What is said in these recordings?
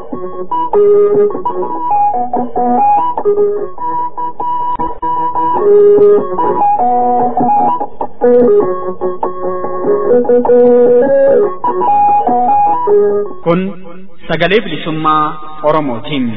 Kun sagalee bilisummaa Oromootiin.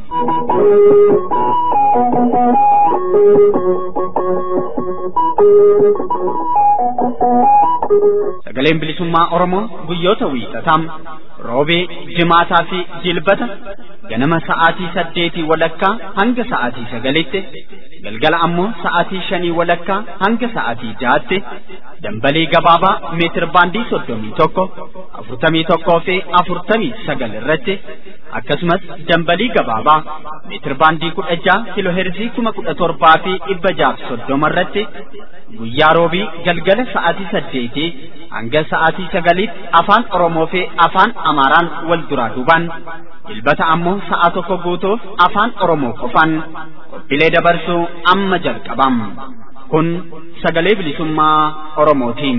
Sagaleen bilisummaa Oromoo guyyoota wiixataa roobee, jimaataa fi jilbata ganama sa'aatii saddeetii walakkaa hanga sa'aatii sagalitti galgala ammoo sa'aatii shanii walakkaa hanga sa'aatii jaatti dambalii gabaabaa meetir baandii soddomii tokko afurtamii tokkoo fi afurtamii sagal irratti akkasumas dambalii gabaabaa meetir baandii kudha jaha kiloo heerzii kuma kudha torbaa fi dhibba jaaf soddoma irratti guyyaa roobii galgala sa'aatii saddeetii hanga sa'aatii sagaliitti afaan Oromoo fi afaan Amaaraan wal duraa duubaan jilbata ammoo sa'a tokko guutuuf afaan Oromoo qofaan qophiilee dabarsuu amma jalqabam. Kun sagalee bilisummaa Oromootiin.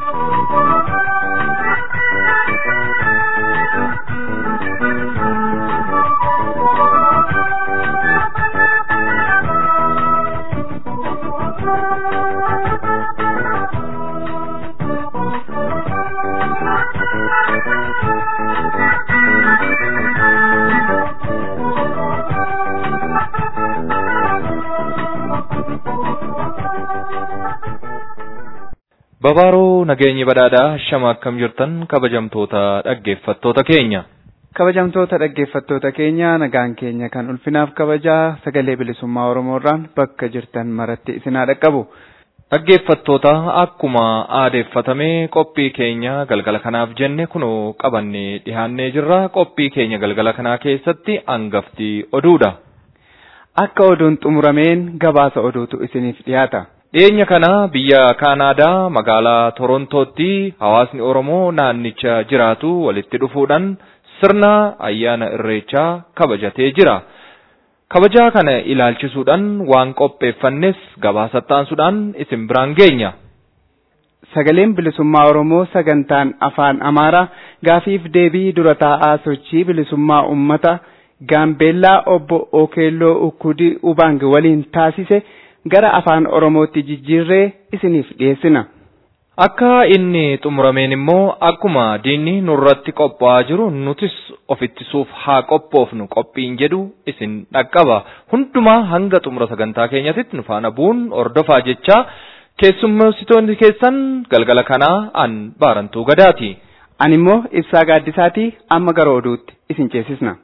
Babaaroo nageenyi badhaadhaa shama akkam jirtan kabajamtoota dhaggeeffattoota keenya. Kabajamtoota dhaggeeffattoota keenya nagaan keenya kan ulfinaaf kabajaa sagalee bilisummaa Oromoorraan bakka jirtan maratti isinaa dhaqqabu. Dhaggeeffattoota akkuma aadeeffatame qophii keenya galgala kanaaf jenne kunoo qabannee dhihaannee jirra qophii keenya galgala kanaa keessatti hangafti oduudha. Akka oduun xumurameen gabaasa oduutu isiniif dhiyaata. Dhiyeenya kana biyya Kaanaadaa magaalaa Torontootti hawaasni Oromoo naannicha jiraatu walitti dhufuudhaan sirna ayyaana irreechaa kabajatee jira. Kabajaa kana ilaalchisuudhaan waan qopheeffannes gabaasa taasisuudhaan isin biraan geenya. Sagaleen bilisummaa Oromoo sagantaan afaan Amaaraa gaafiif deebii dura taa'aa sochii bilisummaa uummata Gaambeellaa obbo Okeelloo Ukkudii Ubang waliin taasise gara afaan Oromootti jijjiirree isiniif dhiyeessina. Akka inni xumurameen immoo akkuma diinni nurratti qophaa'aa jiru nutis of ittisuuf haa qophoofnu qophiin jedhu isin dhaqqaba. Hundumaa hanga xumura sagantaa keenyatti nu faana bu'uun ordofaa jechaa keessummeessitoonni keessan galgala kanaa an baarantuu gadaati. Ani immoo ibsaa gaaddisaatii amma gara oduutti isin ceesisna.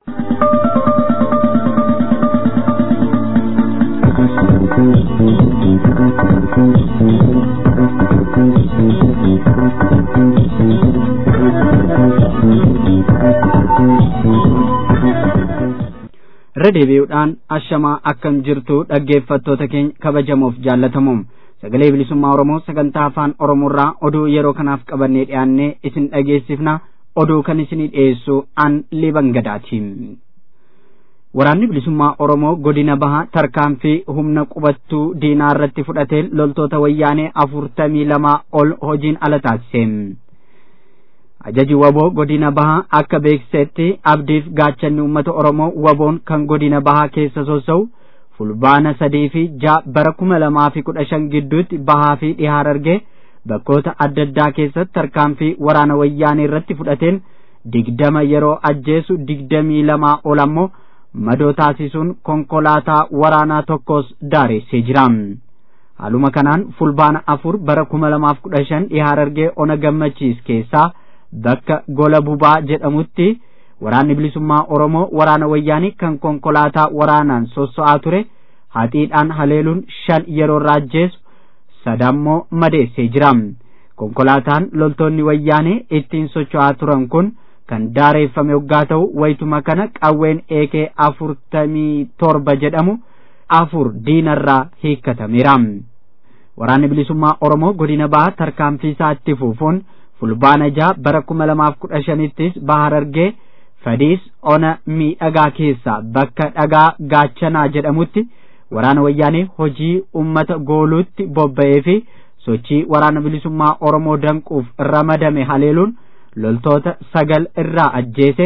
irra deebi'uudhaan ashamaa akkam jirtu dhaggeeffattoota keenya kabajamoof jaallatamuum sagalee bilisummaa oromoo sagantaa afaan oromoorraa oduu yeroo kanaaf qabannee dhiyaannee isin dhageessifna oduu kan isinii dhiyeessu an liban gadaati waraanni bilisummaa oromoo godina bahaa tarkaanfii humna qubattuu diinaa irratti fudhateen loltoota wayyaanee afurtamii lamaa ol hojiin ala taasise ajaji waboo godina bahaa akka beeksisetti abdiif gaachanni uummata oromoo waboon kan godina bahaa keessa sossa'u fulbaana sadii fi jaa bara kuma lamaa fi kudha shan gidduutti bahaa fi dhihaar argee bakkoota adda addaa keessatti tarkaanfii waraana wayyaanee irratti fudhateen digdama yeroo ajjeesu digdamii lamaa ol ammoo madoo taasisuun konkolaataa waraanaa tokkos daareessee jira. haaluma kanaan fulbaana afur bara kuma lamaaf kudha shan dhihaar argee ona gammachiis keessaa bakka gola bubaa jedhamutti waraanni bilisummaa oromoo waraana wayyaanii kan konkolaataa waraanaan sosso'aa ture haxiidhaan haleeluun shan yeroo irraa ajjeesu sadammoo madeessee jira konkolaataan loltoonni wayyaanii ittiin socho'aa turan kun kan daareeffame waggaa ta'u wayituma kana qawween eekee afurtamii torba jedhamu afur diinarraa hiikkatameera waraanni bilisummaa oromoo godina bahaa tarkaanfii isaa itti fufuun fulbaana jaa bara kuma lamaaf kudha shanittis bahar argee fadiis ona miidhagaa keessa bakka dhagaa gaachanaa jedhamutti waraana wayyaanee hojii ummata gooluutti bobba'ee fi sochii waraana bilisummaa oromoo danquuf ramadame haleeluun loltoota sagal irraa ajjeese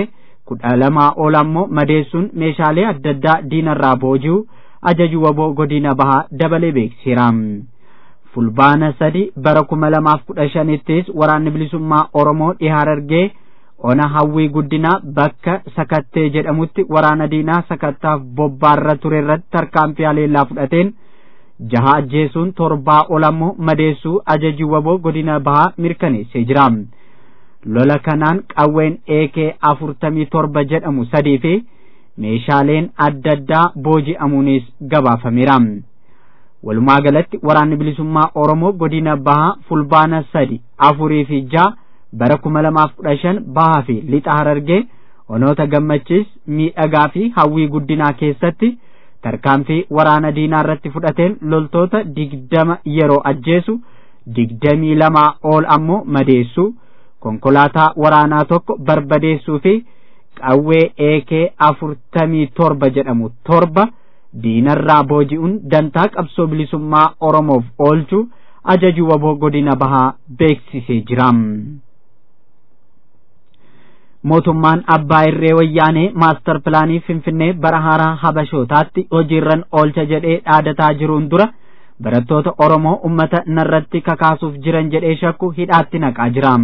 kudha lamaa ol ammoo madeessuun meeshaalee adda addaa diinarraa booji'u ajaju waboo godina bahaa dabalee beeksiseera. fulbaana sadi bara kuma lamaaf kudha shanittis waraanni bilisummaa oromoo dhihaa harargee ona hawwii guddinaa bakka sakattee jedhamutti waraana diinaa sakattaaf bobbaarra ture irratti tarkaanfii haleellaa fudhateen jaha ajjeesuun torbaa ol ammoo madeessuu ajajii waboo godina bahaa mirkaneessee jira lola kanaan qawween eekee afurtamii torba jedhamu sadii fi meeshaaleen adda addaa booji'amuunis gabaafameera walumaa galatti waraanni bilisummaa oromoo godina bahaa fulbaana sadi afurii fi jaha bara kuma lamaaf kudha shan bahaa fi lixa harargee onoota gammachiis miidhagaa fi hawwii guddinaa keessatti tarkaanfii waraana diinaa irratti fudhateen loltoota digdama yeroo ajjeesu digdamii lamaa ol ammoo madeessu konkolaataa waraanaa tokko barbadeessuu fi qawwee eekee afurtamii torba jedhamu torba diinarraa booji'uun dantaa qabsoo bilisummaa oromoof oolchu ajaju waboo godina bahaa beeksisee jira. mootummaan abbaa irree wayyaanee maastar pilaanii finfinnee bara haaraa habashootaatti hojiirran oolcha jedhee dhaadataa jiruun dura barattoota oromoo ummata narratti kakaasuuf jiran jedhee shakku hidhaatti naqaa jira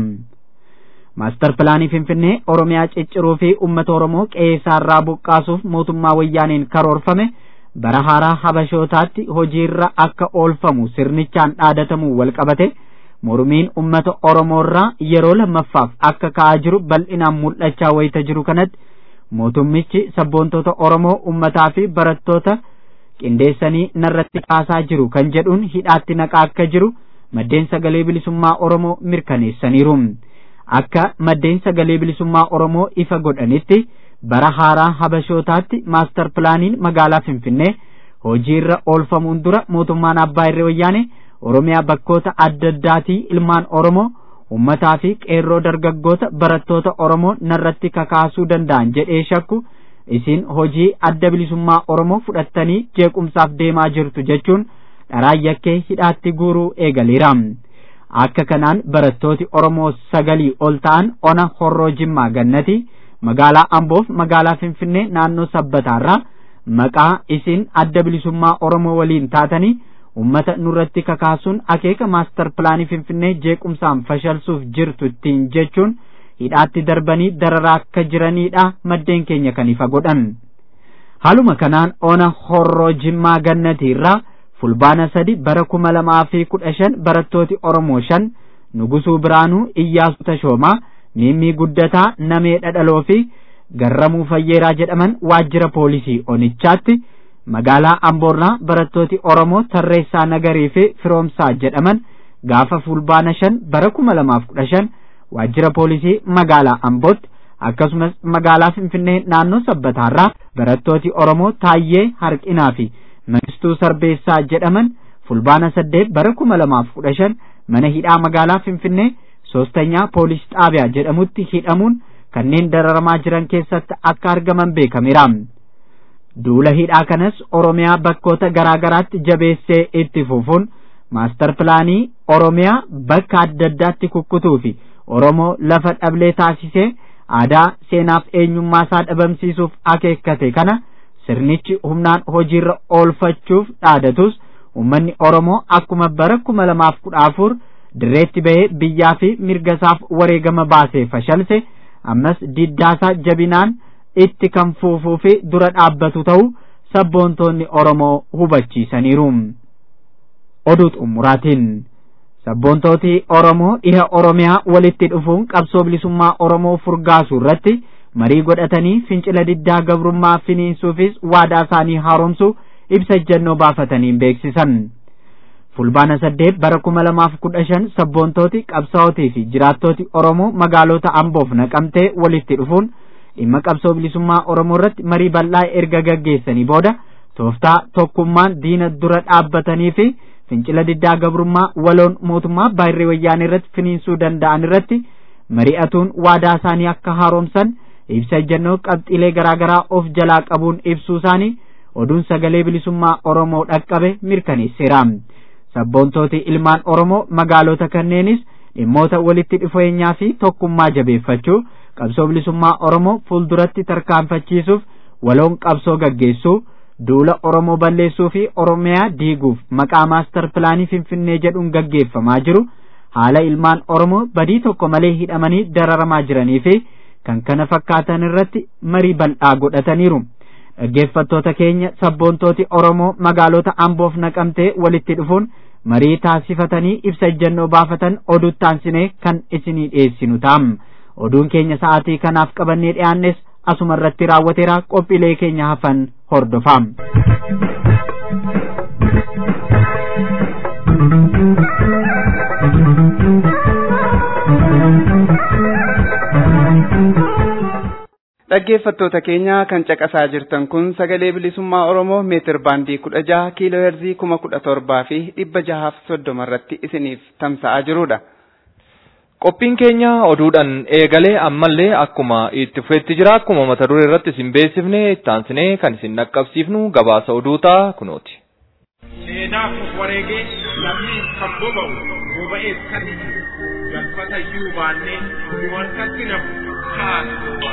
maastar pilaanii finfinnee oromiyaa cicciruu fi ummata oromoo qe'eessaarraa buqqaasuuf mootummaa wayyaaneen karoorfame bara haaraa habashootaatti hojiirra akka oolfamu sirnichaan dhaadatamuu walqabate mormiin ummata oromoorraa yeroo lammaffaaf akka ka'aa jiru bal'inaan mul'achaa wayita jiru kanatti mootummichi sabboontota oromoo ummataa fi barattoota qindeessanii narratti kaasaa jiru kan jedhuun hidhaatti naqaa akka jiru maddeen sagalee bilisummaa oromoo mirkaneessaniiru akka maddeen sagalee bilisummaa oromoo ifa godhanitti bara haaraa habashootaatti maastar pilaaniin magaalaa finfinnee hojiirra oolfamuun dura mootummaan abbaa irree wayyaane oromiyaa bakkoota adda addaatii ilmaan oromoo ummataa fi qeerroo dargaggoota barattoota oromoo narratti kakaasuu danda'an jedhee shakku isin hojii adda bilisummaa oromoo fudhattanii jeequmsaaf deemaa jirtu jechuun dharaan yakkee hidhaatti guuruu eegaleera akka kanaan barattooti oromoo sagalii ol ta'an ona horroo jimmaa gannati magaalaa amboof magaalaa finfinnee naannoo sabbataarraa maqaa isin adda bilisummaa oromoo waliin taatanii ummata nurratti kakaasuun akeeka maastar pilaanii finfinnee jeequmsaan fashalsuuf jirtu ittiin jechuun hidhaatti darbanii dararaa akka jiranidha maddeen keenya kan ifa godhan haaluma kanaan ona horroo jimmaa gannatiirraa fulbaana sadi bara kuma lamaa fi kudha shan barattooti oromoo shan nugusuu biraanuu iyyaasuu tashoomaa miimmii guddataa namee dhadhaloo fi garramuu fayyeeraa jedhaman waajjira poolisii onichaatti magaalaa amboorraa barattooti oromoo tarreessaa nagarii fi firoomsaa jedhaman gaafa fulbaana shan bara kuma lamaaf kudha shan waajjira poolisii magaalaa ambootti akkasumas magaalaa finfinnee naannoo sabbataarraa barattooti oromoo taayyee harqinaa fi mangistuu sarbeessaa jedhaman fulbaana saddeet bara kuma lamaaf kudha shan mana hidhaa magaalaa finfinnee soostanyaa poolis xaabiyaa jedhamutti hidhamuun kanneen dararamaa jiran keessatti akka argaman beekameera. duula hidhaa kanas oromiyaa bakkoota garaa garaatti jabeessee itti fufuun maastar pilaanii oromiyaa bakka adda addaatti kukkutuu fi oromoo lafa dhablee taasisee aadaa seenaaf eenyummaa isaa dhabamsiisuuf akeekkate kana sirnichi humnaan hojiirra oolfachuuf dhaadatus ummanni oromoo akkuma bara kuma lamaaf kudha afur dirreetti bahee biyyaa fi mirga isaaf wareegama baasee fashalse ammas diddaasaa jabinaan itti kan fufuu fi dura dhaabbatu ta'u sabboontoonni oromoo hubachiisaniiru oduu xumuraatiin sabboontooti oromoo dhiha oromiyaa walitti dhufuun qabsoo bilisummaa oromoo furgaasuu irratti marii godhatanii fincila diddaa gabrummaa finiinsuufis waadaa isaanii haaromsuu ibsa ejjennoo baafataniin beeksisan fulbaana saddeet bara kuma lamaaf kudha shan sabboontooti qabsaa'otii fi jiraattooti oromoo magaalota amboof naqamtee walitti dhufuun dhimma qabsoo bilisummaa oromoo irratti marii bal'aa erga gaggeessanii booda tooftaa tokkummaan diina dura dhaabbatanii fi fincila diddaa gabrummaa waloon mootummaa baay'ee wayyaanee irratti finiinsuu danda'an irratti mari'atuun waadaa isaanii akka haaromsan ibsa ejjennoo qabxiilee garaagaraa of jalaa qabuun ibsuu isaanii oduun sagalee bilisummaa oromoo dhaqqabe mirkaneesseera sabboontooti ilmaan oromoo magaalota kanneenis dhimmoota walitti dhufeenyaa fi tokkummaa jabeeffachuu qabsoo bilisummaa oromoo fuulduratti tarkaanfachiisuuf waloon qabsoo gaggeessuu duula oromoo balleessuu fi oromiyaa diiguuf maqaa maastar pilaanii finfinnee jedhuun gaggeeffamaa jiru haala ilmaan oromoo badii tokko malee hidhamanii dararamaa jiranii fi kan kana fakkaatan irratti marii bal'aa godhataniiru. dhaggeeffattoota keenya sabboontooti oromoo magaalota amboof naqamtee walitti dhufuun marii taasifatanii ibsa ejjennoo baafatan oduu taansinee kan isinii dhiyeessinu ta'am oduun keenya sa'aatii kanaaf qabannee dhiyaannes asuma irratti raawwateera qophiilee keenya hafan hordofaa. dhaggeeffattoota keenya kan caqasaa jirtan kun sagalee bilisummaa oromoo meetir baandii kudha jaha kiiloo heerzii kuma kudha torbaa fi dhibba jahaaf soddoma irratti isiniif tamsa'aa jirudha. Qophiin keenya oduudhaan eegalee ammallee akkuma itti fufeetti jira akkuma mata duree irratti isin beeksifne ittaansinee kan isin dhaqqabsiifnu gabaasa oduutaa kunooti. Seenaaf wareegee lammii kan boba'u boba'ees kan galfata iyyuu baannee nu harkatti nafu kaasuudha.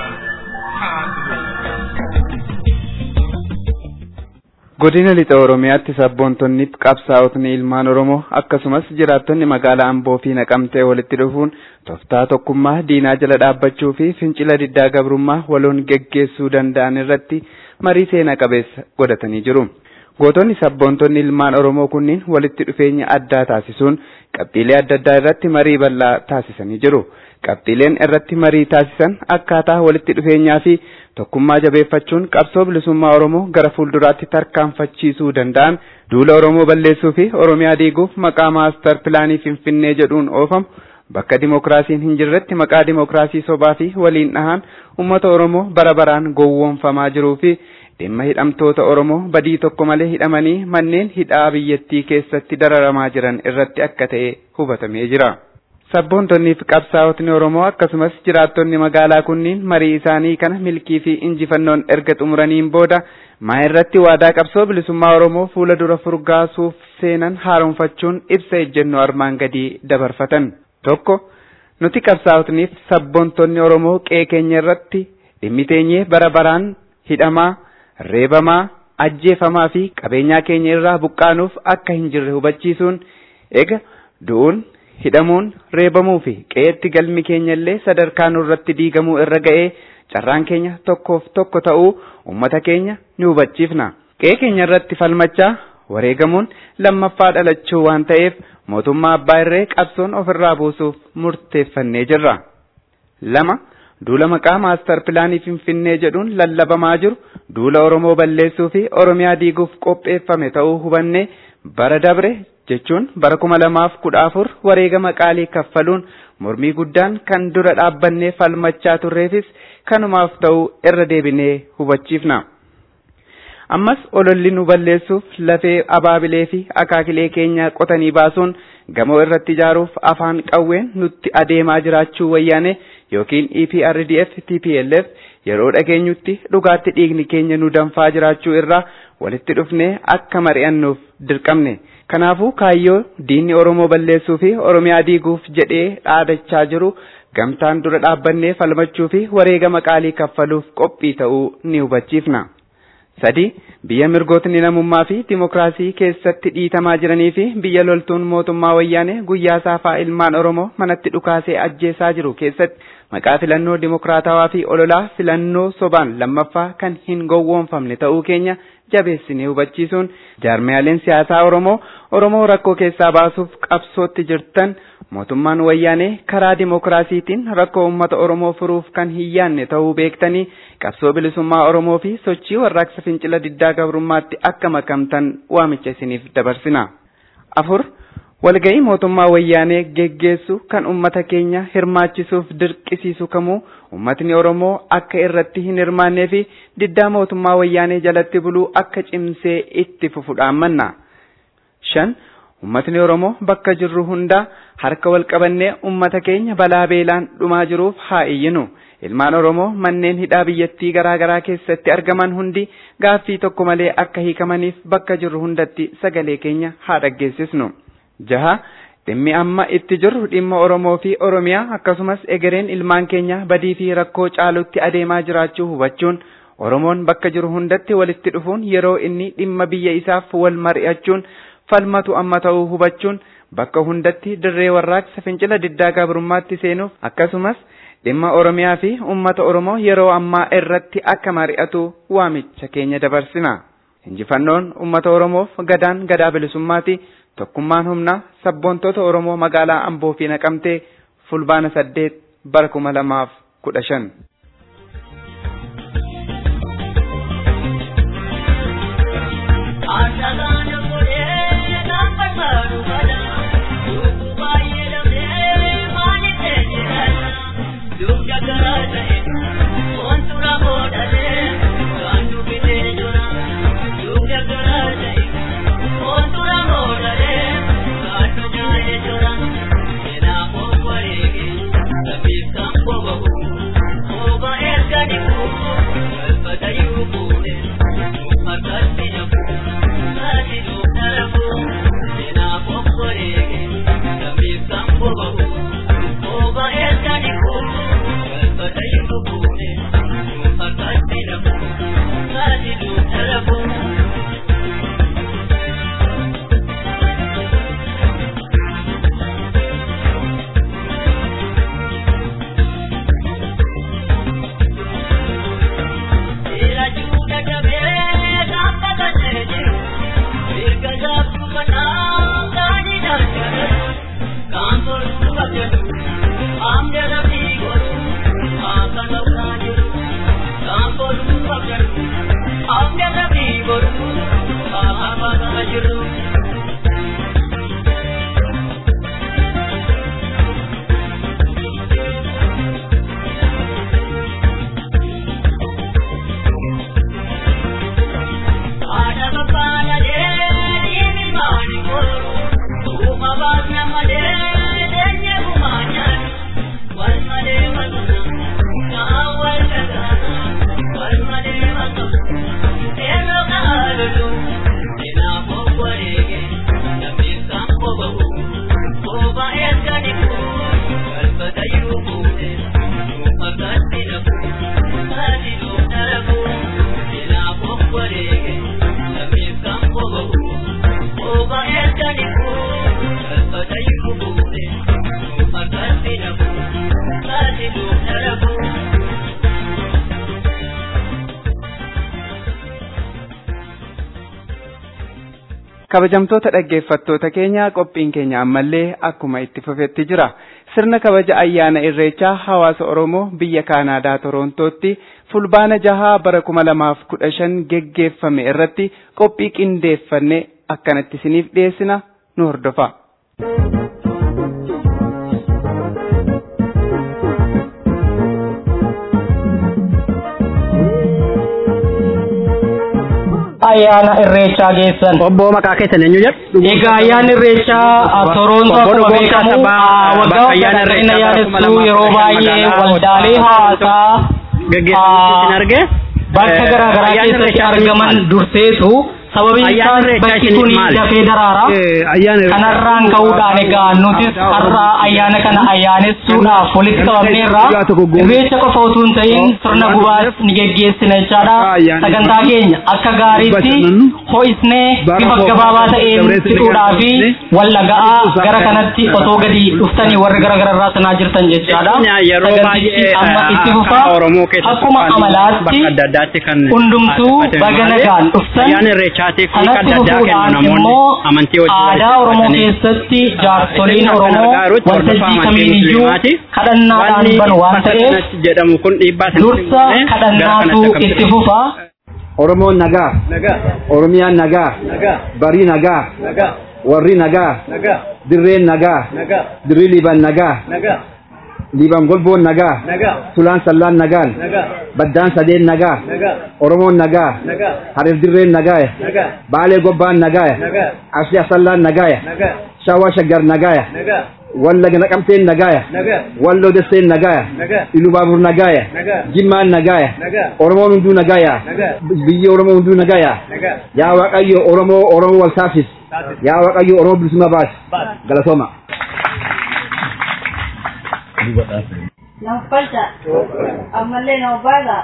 godina lixa oromiyaatti sabboontonni qabsaa'otni ilmaan oromoo akkasumas jiraattonni magaalaa amboo fi naqamtee walitti dhufuun tooftaa tokkummaa diinaa jala dhaabbachuu fi fincila diddaa gabrummaa waloon geggeessuu danda'an irratti marii seenaa qabeessa godhatanii jiru. gootonni sabboontonni ilmaan oromoo kunniin walitti dhufeenya addaa taasisuun qabxiilee adda addaa irratti marii bal'aa taasisanii jiru. qabxiileen irratti marii taasisan akkaataa walitti dhufeenyaa fi tokkummaa jabeeffachuun qabsoo bilisummaa oromoo gara fuulduraatti tarkaanfachiisuu danda'an duula oromoo balleessuu fi oromiyaa diiguuf maqaa maastar pilaanii finfinnee jedhuun oofamu bakka dimokiraasiin hin jirretti maqaa dimokiraasii sobaa fi waliin dhahaan ummata oromoo bara baraan gowwoomfamaa jiruu fi dhimma hidhamtoota oromoo badii tokko malee hidhamanii manneen hidhaa biyyattii keessatti dararamaa jiran irratti akka ta'e hubatamee jira. Sabboontonnii fi qabsaa'otni Oromoo akkasumas jiraattonni magaalaa kunniin marii isaanii kana milkii fi injifannoon erga xumuraniin booda maa irratti waadaa qabsoo bilisummaa Oromoo fuula dura furgaasuuf seenan haaromfachuun ibsa ejjennoo armaan gadii dabarfatan. Tokko nuti qabsaa'otniif sabboontonni Oromoo qe'ee keenya irratti dhimmiteenyee bara baraan hidhamaa, reebamaa, ajjeefamaa fi qabeenyaa keenya irraa buqqaanuuf akka hin jirre hubachiisuun eega du'uun hidhamuun reebamuu fi qe'eetti galmi keenya illee sadarkaa nurratti diigamuu irra ga'ee carraan keenya tokkoof tokko ta'uu ummata keenya ni hubachiifna. Qe'ee keenya irratti falmachaa wareegamuun lammaffaa dhalachuu waan ta'eef mootummaa abbaa irree qabsoon ofirraa buusuuf murteeffannee jirra. Lama duula maqaa maastar pilaanii finfinnee jedhuun lallabamaa jiru duula Oromoo balleessuu fi Oromiyaa diiguuf qopheeffame ta'uu hubannee bara dabre jechuun bara kuma lamaaf kudha afur wareegama qaalii kaffaluun mormii guddaan kan dura dhaabbannee falmachaa turreefis kanumaaf ta'uu irra deebinee hubachiifna. Ammas ololli nu balleessuuf lafee abaabilee fi akaakilee keenya qotanii baasuun gamoo irratti ijaaruuf afaan qawween nutti adeemaa jiraachuu wayyaane yookiin EPRDF TPLF yeroo dhageenyutti dhugaatti dhiigni keenya nu danfaa jiraachuu irraa walitti dhufnee akka mari'annuuf dirqamne. Kanaafuu kaayyoo diinni Oromoo balleessuu fi Oromiyaa diiguuf jedhee dhaadachaa jiru gamtaan dura dhaabbannee falmachuu fi wareegama qaalii kaffaluuf qophii ta'uu ni hubachiifna. Sadi biyya mirgootni namummaa fi dimokiraasii keessatti dhiitamaa jiranii fi biyya loltuun mootummaa wayyaanee guyyaa saafaa ilmaan Oromoo manatti dhukaasee ajjeesaa jiru keessatti maqaa filannoo dimokiraatawaa fi ololaa filannoo sobaan lammaffaa kan hin gowwoomfamne ta'uu keenya jabeessinee hubachiisuun jaarmiyaaleen siyaasaa Oromoo Oromoo rakkoo keessaa baasuuf qabsootti jirtan mootummaan wayyaanee karaa dimokiraasiitiin rakkoo uummata Oromoo furuuf kan hin yaanne ta'uu beektanii qabsoo bilisummaa Oromoo fi sochii warraaqsa fincila diddaa gabrummaatti akka makamtan waamicha isiniif dabarsina. Afur walga'ii mootummaa wayyaanee geggeessu kan ummata keenya hirmaachisuuf dirqisiisu kamuu ummatni Oromoo akka irratti hin hirmaannee fi diddaa mootummaa wayyaanee jalatti buluu akka cimsee itti fufu dhaammanna. Shan ummatni Oromoo bakka jirru hundaa harka wal qabannee ummata keenya balaa beelaan dhumaa jiruuf haa iyyinu. Ilmaan Oromoo manneen hidhaa biyyattii garaa garaa keessatti argaman hundi gaaffii tokko malee akka hiikamaniif bakka jirru hundatti sagalee keenya haa dhaggeessisnu. Jaha dhimmi amma itti jirru dhimma Oromoo fi Oromiyaa akkasumas egereen ilmaan keenya badii fi rakkoo caalutti adeemaa jiraachuu hubachuun Oromoon bakka jiru hundatti walitti dhufuun yeroo inni dhimma biyya isaaf wal mari'achuun falmatu amma ta'uu hubachuun bakka hundatti dirree warraaqsa fincila diddaa gabrummaatti seenuuf akkasumas dhimma Oromiyaa fi uummata Oromoo yeroo ammaa irratti akka mari'atu waamicha keenya dabarsina. Injifannoon uummata Oromoof gadaan gadaa bilisummaati. Tokkummaan humnaa sabboontoota Oromoo magaalaa Amboo fi Naqamtee fulbaana saddeet bara kuma lamaaf kudha shan. kabajamtoota dhaggeeffattoota keenya qophiin keenya ammallee akkuma itti fufetti jira sirna kabaja ayyaana irreechaa hawaasa oromoo biyya kaanaadaa torontootti fulbaana jahaa bara kuma lamaaf kudha shan geggeeffame irratti qophii qindeeffanne akkanatti isiniif dhiyeessina nu hordofa. ayyaana irreechaa geessan. Obbo maqaa keessan eenyu jedhu? Egaa ayyaanni irreechaa Torontoo akkuma beekamu waggaa waggaadhaan ayyaanessuu yeroo baay'ee waldaalee hawaasaa Gaggeessan arge? bakka garaa garaa keessatti argaman durseetu sababiin isaas bakki kun dafee daraara. Kanarraan ka'uudhaan egaa nutis har'a ayyaana kana ayyaanessuudhaaf walitti qabamneerra. Irreecha qofa utuu hin ta'in sirna gubaas ni geggeessina jechaadha. Sagantaa keenya akka gaariitti ho'isnee bifa gabaabaa ta'een fixuudhaa fi wallaga'aa gara kanatti otoo gadi dhuftanii warri gara gararraa sanaa jirtan jechaadha. Sagantichi amma itti fufa akkuma amalaatti hundumtuu baga nagaan dhuftan kanatti fufuudhaan immoo aadaa Oromoo keessatti jaarsoliin Oromoo waltajjii kamiiniyyuu kadhannaadhaan banu waan ta'eef dursa kadhannaatu itti fufa. Oromoon nagaa, Oromiyaan nagaa, barii nagaa, warri nagaa, dirreen nagaa, dirri liban nagaa, liban golboon nagaa, tulaan sallaan nagaan, baddaan sadeen nagaa, Oromoon nagaa, harir dirreen nagaa, baalee gobbaan nagaa, asii asallaan nagaa, shawaa shaggar nagaa, wallaga naqamteen nagaaya walloo desseen nagaaya ilubaabur nagaaya jimmaan nagaaya oromoon hunduu nagaaya biyyi oromoo hunduu nagaaya yaa waaqayyo oromoo oromoo wal taasisi yaa waaqayyo oromoo bilisummaa baasi galatooma. Nampalcha ammallee na baadha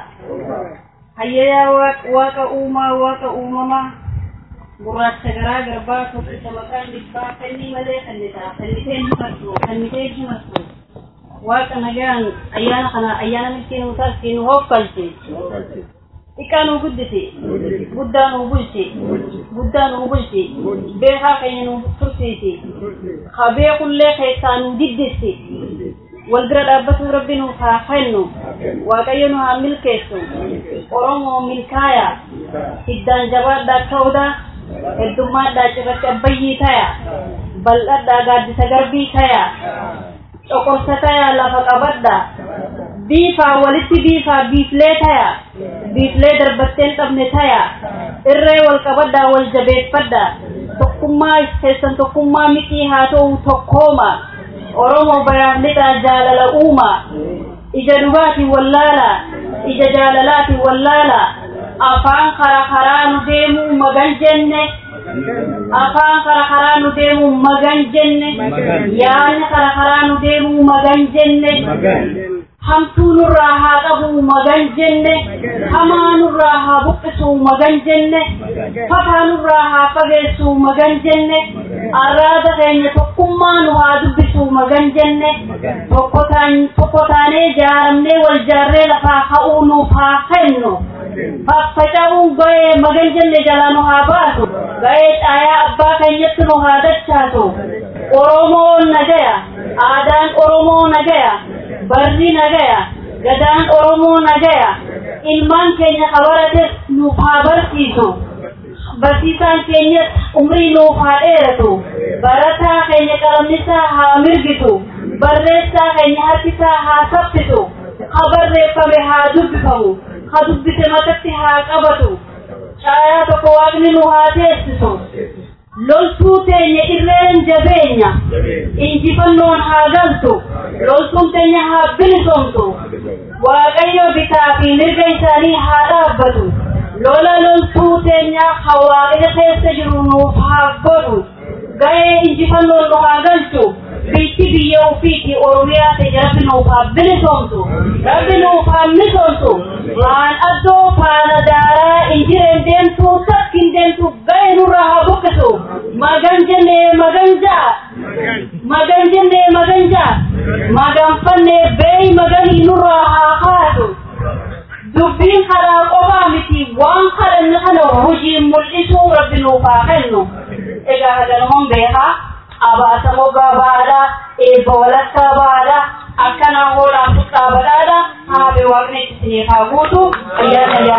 hayyayaa waaqa uumaa waaqa uumamaa gurraacha garaa garbaa tokkicha maqaan dhibbaa kannii malee kannitaa kannitee himattu kannitee himattu waaqa nagaan ayyaana kana ayyaana milkiin utaas nu hoffalche xiqqaa nuu guddise guddaa nuu bulche guddaa nuu bulche beekaa keenya nuu tursiise ka beekullee keessaa nuu diddisse wal bira dhaabbatuu rabbi nuuf haa kennu waaqayyo nu haa milkeessu oromoo milkaaya hiddaan jabaadhaa ta'uudha heddummaadhaa cirratti abbayyii taya bal'adhaa gaaddisa garbii taya coqorsa taya lafa qabadha biifaa walitti biifaa biiflee taya biiflee darbatteen dhabne taya irree wal qabadhaa wal jabeeffadha tokkummaa keessan tokkummaa mitii haa ta'u tokkooma oromoo baraaf lixaa jaalala uuma ija dhugaatiin wallaala ija jaalalaatiin wallaala afaan kara karaa nu deemuu magan jenne afaan kara karaa nu deemuu magan jenne yaadni kara karaa nu deemuu magan jenne hamtuu nurraa haa qabu magan jenne hamaa nurraa haa buqqisu magan jenne fataa nurraa haa fageessu magan jenne arraada keenya tokkummaa nu haa dubbisu magan jenne tokko taanee jaaramnee wal jaarree lafaa ka'uu nuuf haa kennu faffaca'uun ga'ee magan jenne jalaa nu haa baasu ga'ee caayaa abbaa keenyatti nu haa dachaatu oromoo nagaya aadaan oromoo nagaya barri nagaya gadaan oromoo nagaya ilmaan keenya kabarates nuuf haa barsiisu barsiisaan keenya umrii nuuf haa dheeratu barataa keenya qalamnisaa haa mirgitu barreessaa keenya harkisaa haa saffisu ha barreeffame haa dubbifamu ha dubbise matatti haa qabatu caayaa tokko waaqni nu haa teessisu loltuu teenya irreen jabeenya injifannoon haa galtu loltuun teenya haa bilisomtu waaqayyo bitaa fi mirga isaanii haa dhaabbatu lola loltuu teenya hawaaqni keessa jiru nuuf haa godhu ga'ee injifannoon nu haa galchu biitti biyya ofiiti oromiyaa teenya rabbi nuuf haa bilisomtu rabbi nuuf haa misoomtu waan addoo faana daaraa injireen deemtu takkin deemtu ga'ee nurraa haa buqqisu magan jenne magan jaa magan jenne magan jaa maganfanne beey maganii nurraa haa haatu dubbiin karaa qofaa miti waan kadhanne kana hojiin mul'isuu rabbi nuuf haa kennu egaa haganuman beekaa abaasa mogaa baadha eebba walakkaa baadha akkanaa hoodhaan fuxxaa badhaadha haabe waaqni isinii haa guutu ayyaana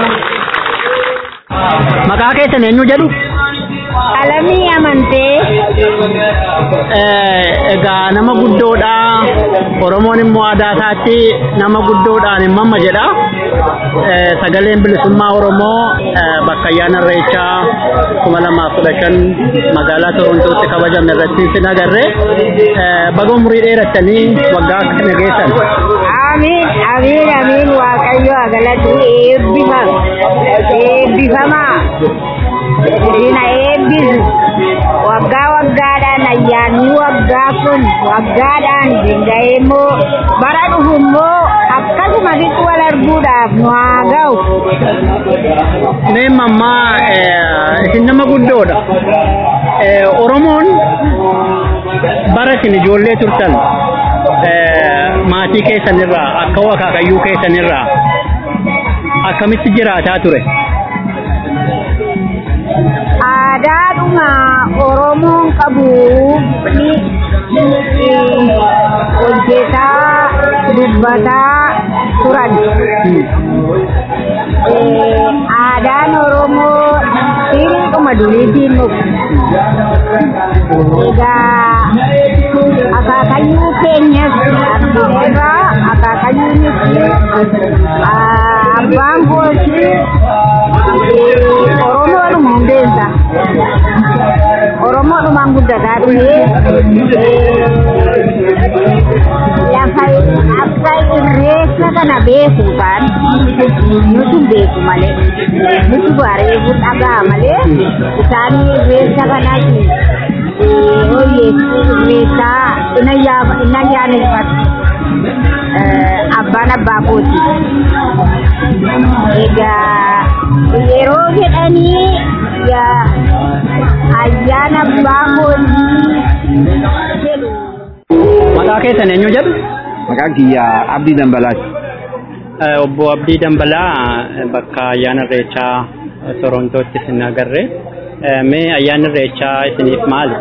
ayyaana Maqaa keessan eenyu jedhu? Alamii amantee. Egaa nama guddoodha. Oromoon immoo aadaa isaatti nama guddoodhaan hin mamma jedha. Sagaleen bilisummaa Oromoo bakka ayyaana irreechaa kuma lamaaf kudha shan magaalaa Torontootti kabajame irratti sin agarre. Baga umurii dheerattanii waggaa kana geessan. Amiin, amiin, amiin waaqayyo agalatu eebbifama. Eebbifamaa. Ina eebbisu. Waggaa waggaadhaan ayyaanni waggaa kun waggaadhaan danda'ee immoo bara dhufu immoo akkasuma xiqqoo wal arguudhaaf nu haa ga'u. Mee mammaa isin nama guddoodha. Oromoon bara isin ijoollee turtan maatii keessanirraa akka akaakayyuu keessanirraa akkamitti jiraataa ture? Aadaadhuma Oromoon qabu ni hojjetaa dubbataa turan. Aadaan Oromoo sirriidhuma duriitiin dhufu. Egaa akaakayyuu keenyas argineerraa akaakayyuunis abbaan kooti Oromoodhuma hundeessa. Oromoodhumaan guddataa dhufe Lafa akka irreessa kana beeku kan nutu beeku malee nutu bareedu dhagaa malee isaan irreessa kanas oyyeessu irreessaa ina ayyaaneffatu abbaan abbaa kooti. Egaa yeroo jedhanii ayyaana abbaa kootii jedhu. Maqaa keessan eenyu jedhu? Maqaan kiyya Abdii Dambalaati. Obbo Abdii Dambalaa bakka ayyaana irreechaa Torontootti isin agarre. Mee ayyaanni irreechaa isiniif maali?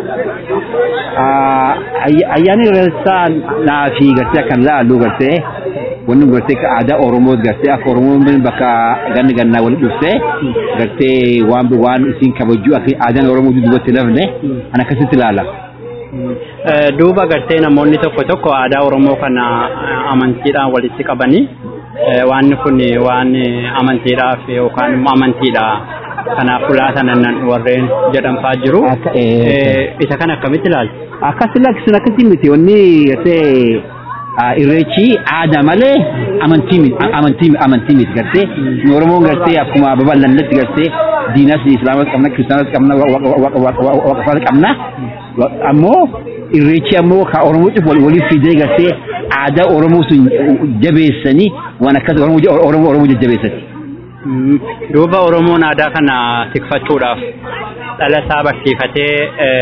Ayyaanni irreechaa naa fi gartee akkan laallu gartee wanni gartee aadaa Oromoo gartee akka Oromoon bakka ganna gannaa walitti dhuftee gartee waan waan isin kabajuu akka aadaan Oromoo duubatti lafne an akkasitti ilaala. Duuba gartee namoonni tokko tokko aadaa Oromoo kana amantiidhaan walitti qabanii waan kun waan amantiidhaaf yookaan immoo amantiidha kanaaf ulaatanan warreen jedhanfaa jiru. Isa kana akkamitti ilaaltu? Akkas lakkisun akkasii miti wanni gartee irreechi aadaa malee amantii miti amantii amantii miti gartee nu Oromoon gartee akkuma babal'annetti gartee diinas islaamas qabna kiristaanas qabna waaqeffatas qabna ammoo irreechi ammoo ka Oromoo cufu waliif fidee gartee aadaa Oromoo sun jabeessanii waan akkas Oromoo Oromoo jajjabeessati. Duuba Oromoon aadaa kana tikfachuudhaaf dhala isaa barsiifatee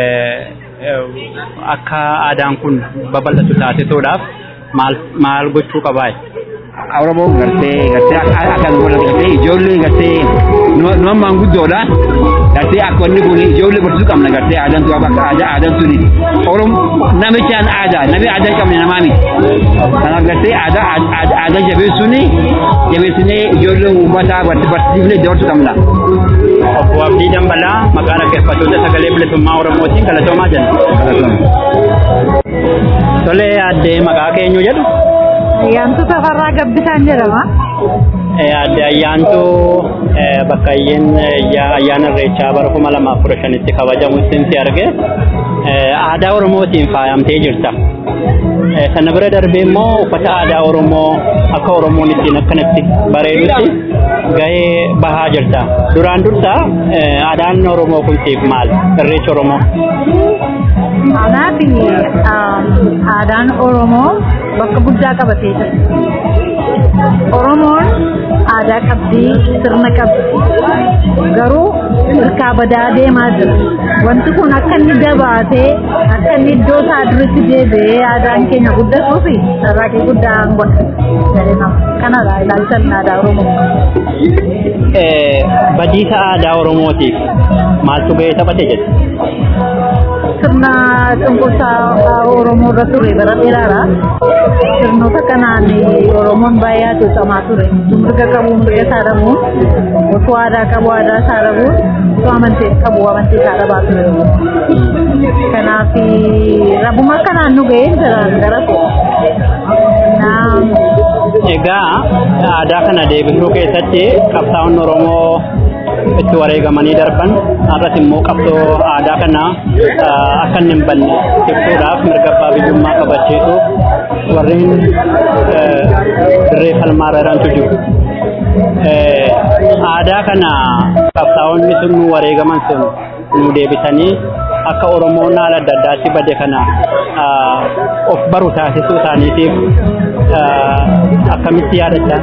akka aadaan kun babal'atu taasisuudhaaf maal maal gochuu qabaa? Oromoon gartee gartee akka gartee ijoollee gartee nama maanguddoodha. Gartee akka wanni kun ijoollee barsiisuu qabna gartee aadaan tun akka aadaa aadaan tuni. Oromoo namichaan aadaa namni aadaa hin qabne namaa miti. Kanaaf gartee aadaa aadaa jabeessuun jabeessinee ijoollee uummataa barsiifnee dabarsuu qabna. Obbo Abdii Dambalaa maqaa dhaggeeffattoota sagalee bilisummaa Oromootiin galatoomaa jenna. Tolee addee maqaa keenyu jedhu. Ayyaantu Tafarraa Gabbisaan jedhama. Adde ayyaantuu bakka ayyaana irreechaa bara kuma lamaaf kudha shanitti kabajamutti si arge aadaa Oromootiin faayamtee jirta. Sana bira darbee immoo uffata aadaa Oromoo akka Oromoon ittiin akkanatti bareedutti gahee bahaa jirta. Duraan dursa aadaan Oromoo kun siif maal? Irreecha Oromoo. Anaaf aadaan Oromoo bakka guddaa qabatee jira. Oromoon aadaa qabdii sirna qabdi garuu hirkaa badaa deemaa jira wanti kun akka inni dabaatee akka inni iddoo isaa duritti deebi'ee aadaan keenya guddatuuf carraaqii guddaa godha jedhee nama kanadha ilaalchan aadaa Oromoo. Badiisa aadaa Oromootiif maaltu gahee taphate jedhe? sirna cunqursaa Oromoo irra ture bara dheeraadha. Sirnoota kanaan Oromoon baay'ee hacuucamaa ture. Mirga qabu mirga isaa dhabuun, osoo aadaa qabu aadaa isaa dhabuun, osoo amantii qabu amantii isaa dhabaa ture. Kanaaf rabuma kanaan nu ga'ee jira gara Egaa aadaa kana deebisuu keessatti qabsaa'onni Oromoo itti wareegamanii darban har'as immoo qabsoo aadaa kana akka inni hin banne ibsuudhaaf mirga abbaa biyyummaa kabachiisuuf warreen dirree falmaa jirantu jiru. Aadaa kana qabsaa'onni sun nu wareegaman sun nu deebisanii akka Oromoon haala adda addaatti bade kana of baru taasisuu isaaniitiif akkamitti yaadachaa?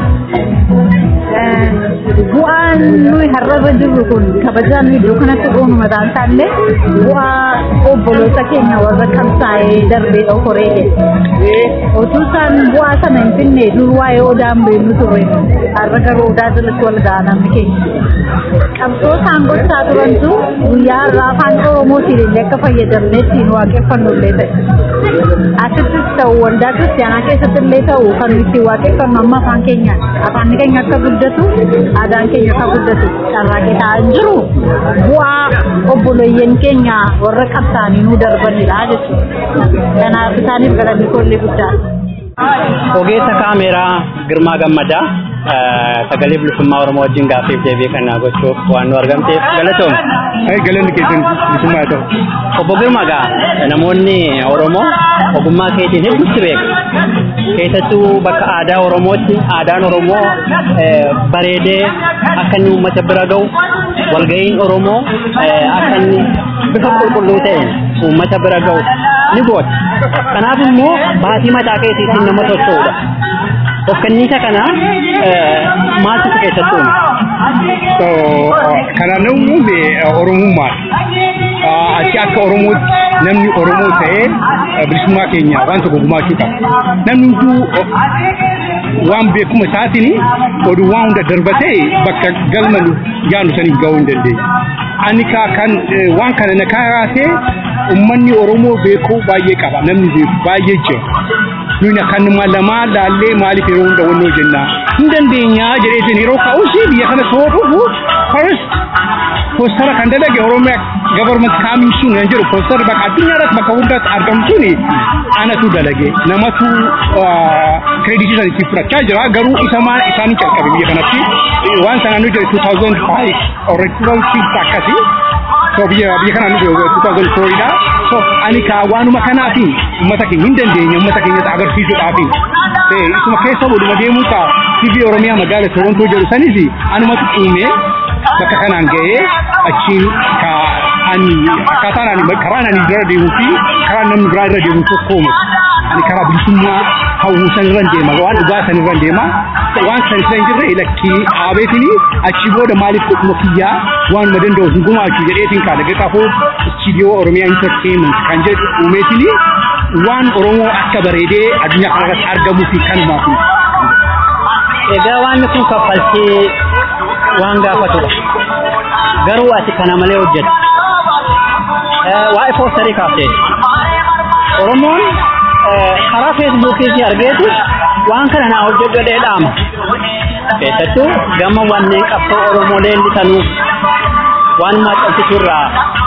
bu'aan nuyi har'arra jirru kun kabajaan nuyi iddoo kanatti goonu mataan isaallee bu'aa obboloota keenya warra qabsaa'ee darbee dhokoree jedhe. Otuu isaan bu'aa sana hin finne dur waa'ee odaan beeknu turre har'a garuu odaa jalatti wal ga'a namni keenya. Qabsoo isaan gochaa turantu guyyaa har'aa afaan Oromootiin illee akka fayyadamnee ittiin waaqeffannu illee ta'e. Asittis ta'u waldaa kiristaanaa keessatti illee ta'u kan nuti waaqeffannu amma afaan keenya afaan keenya akka guddatu aadaan keenya akka guddatu carraaqee ta'aa hin jiru bu'aa obboleeyyan keenya warra qabsaanii nu darbanidha jechuudha. Kanaaf isaaniif galanni kollee guddaa. Ogeessa kaameeraa Girmaa Gammadaa sagalee bilisummaa Oromoo wajjin gaaffiif deebii kana gochuuf waan nu argamteef galatoom. Galanni keessan bilisummaa haa ta'u. Obbo Girmaa gaa namoonni Oromoo ogummaa keetiin hedduutti beeku. Keessattuu bakka aadaa Oromootti aadaan Oromoo bareedee akka inni uummata bira ga'u walga'iin Oromoo akka inni bifa qulqulluu ta'een uummata bira ga'u ni goota. Kanaaf immoo baatii mataa keetiitiin nama socho'udha. Of kenniisa kana maaltu keessattuu Kana namni uume Oromummaa. Achi akka Oromootti namni Oromoo ta'ee bilisummaa keenya waan tokko gumaachuu qaba. Namni hunduu waan beekuma isaatiin oduu waan hunda darbatee bakka galma yaanu saniif ga'uu hin dandeenye. Ani kan waan kana na kaasee uummanni Oromoo beekuu baay'ee qaba. Namni beeku baay'ee jira. Nuni akkanuma lamaa laallee maaliif yeroo hunda wannoo jenna. Hin dandeenyaa jedheetiin yeroo ka'uusi biyya kana soo dhufu first poostara kan dalage Oromiyaa government kaamiin sun kan jedhu poostara bakka addunyaa irratti bakka hundaatti argamu suni anatu dalage namatu kreditii san itti fudhachaa jira garuu isa maan isaanii calqabe biyya kanatti waan sanaan nu jedhe 2005 already 2006 akkasi so biyya biyya kanaan nu jedhe 2004 dha so ani kaa waanuma kanaafi uummata keenya hin dandeenye uummata keenyatti agarsiisuudhaafi isuma keessa waluma deemuu ta'a TV Oromiyaa magaala Torontoo jedhu sanis anumatu uumee bakka kanaan ga'ee achiin ka ani akkaataan ani karaan ani irra deemuu fi karaan namni biraa irra deemu tokko ani karaa bilisummaa hawwuu san irra deema waan dhugaa san irra deema waan san irra hin jirre lakkii dhaabeetini achi booda maaliif dhuguma kiyyaa waanuma danda'u hin gumaachu jedheetiin kaadha gaqafoo istiidiyoo Oromiyaa Entertainment kan jedhu uumeetini waan Oromoo akka bareedee addunyaa kanarratti argamuu fi kanumaaf. Egaa waan kun kaffaltii waan gaafatudha. Garuu ati kana malee hojjeta. Waa'ee poostarii kaaftee. Oromoon karaa feesbuukii argeetu waan kana naa hojjedhu jedhee dhaama. Keessattuu gama wanneen qabsoo Oromoo leellisanuuf waan maxxansiisurraa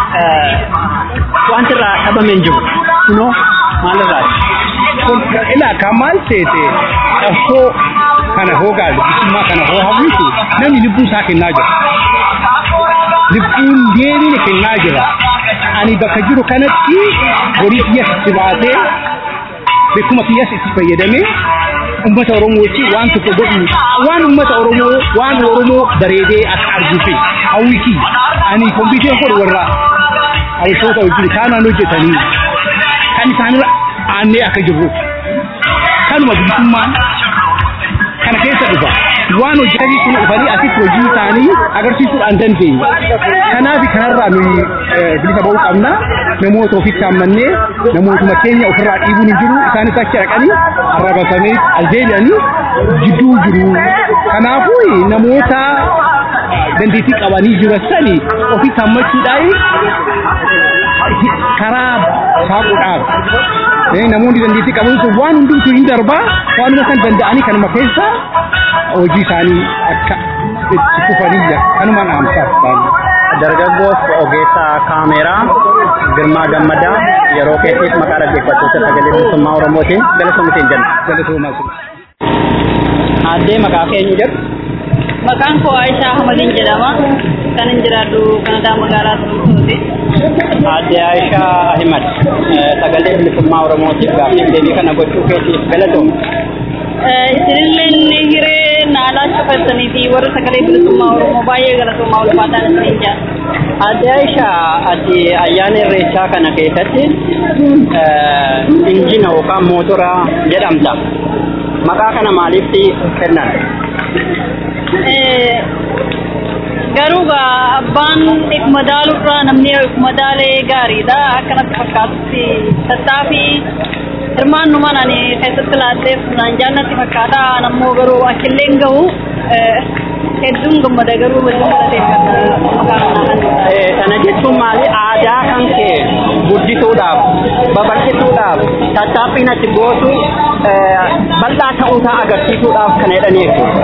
wanti irraa dhabame hin jiru. Kunoo maalirraati? Ilaa kan maal seete qabsoo kana hoogaa bilisummaa kana hoo hawwisu namni lubbuu isaa kennaa jira. Lubbuun deebiin kennaa jira. Ani bakka jiru kanatti horii kiyyas itti baatee beekuma kiyyas itti fayyadamee uummata Oromootti waan tokko godhu waan uummata Oromoo waan Oromoo bareedee akka arguufi hawwi kiyya. Ani kompiiteen godhu warra hawwisoota wajjin kaanaan hojjetanii kan isaanirra aannee akka jirru kanuma bilisummaan kana keessa dhufa waan hojjetanii kun dhufanii asitti hojii isaanii agarsiisuudhaan dandeenya. Kanaaf kanarraa nuyi bilisa ba'uu qabna. Namoota ofitti hammannee namootuma keenya ofirraa dhiibuun hin jiru isaanis achi dhaqanii arrabasamee aldeebi'anii jidduu jiru. Kanaafuu namoota dandeettii qabanii jiran sani ofitti hammachuudhaan karaa saaquudhaaf namoonni dandeettii qaban sun waan hundumtuu hin darbaa waanuma kan danda'anii kanuma keessa hojii isaanii akka itti fufaniyya kanumaan dhaamsaaf Dargaggoos ogeessaa kaameeraa Girmaa Gammadaa yeroo keetiif maqaa dhaggeeffattoota sagalee bilisummaa Oromootiin galatoomiteen jenna. Galatoomaa sun. Addee maqaa keenyu jedhu. Maqaan koo Aishaa Ahmadiin jedhama. Kan hin jiraadhu Kanadaa magaalaa Torontooti. Addee Aishaa Ahimad sagalee bilisummaa Oromootiif gaaffiif deebii kana gochuu keetiif galatoomna. Isinillee hiree naalaa cufattanii fi warra sagalee bilisummaa Oromoo baay'ee galatoomaa ulfaataan isin jaalladha. Addee Aishaa ati ayyaana irreechaa kana keessatti injina yookaan mootora jedhamta. Maqaa kana maaliif kennan? Garuu abbaan ikuma daalurraa namni ikuma daalee gaariidha. Akkanatti fakkaatutti tattaaffii hirmaannumaan ani keessatti laatteef naan jaallatti fakkaata. Nammoo garuu achillee gahu hedduun gammada garuu waliin galateeffata. Kana jechuun maali aadaa kan kee guddisuudhaaf babal'isuudhaaf tattaaffiin ati gootu bal'aa ta'uusaa agarsiisuudhaaf kana jedhanii jechuudha.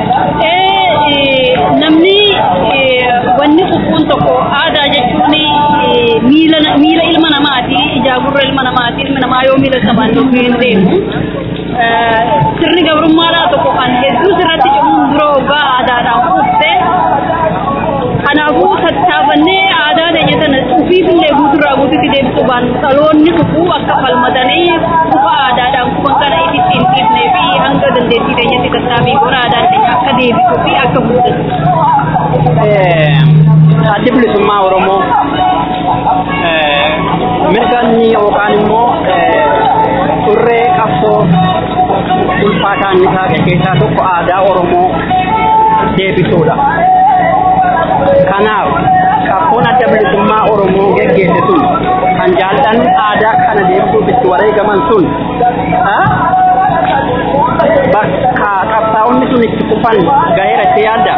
namni wanni kukuun tokko aadaa jechuun miila miila ilma namaati ijaa gurra ilma namaati ilma namaa yoo miila sabaan tokko hin deemu sirni gabrummaadhaa tokko kan hedduu sirratti cimuun dura waggaa aadaadhaan kuufte kanaafuu tattaafannee aadaa keenya sana ofiisillee guuturraa guututti deebisuu baanu dhaloonni dhufuu akka falmatanii kufa aadaadhaan kufan kana itti hin dhiifnee fi hanga dandeettii keenyatti tattaafii gora aadaan keenya akka deebisuu fi akka guddatu. addi bilisummaa oromoo mirga inni yookaan immoo turree qabsoo ulfaataan isaa keessaa tokko aadaa oromoo deebisuudha. Kanaaf qabsoon adda bilisummaa oromoo geggeesse sun kan jaallan aadaa kana deebisuuf itti wareegaman sun bakka qabsaa'onni sun itti kufan gaheera itti yaadda.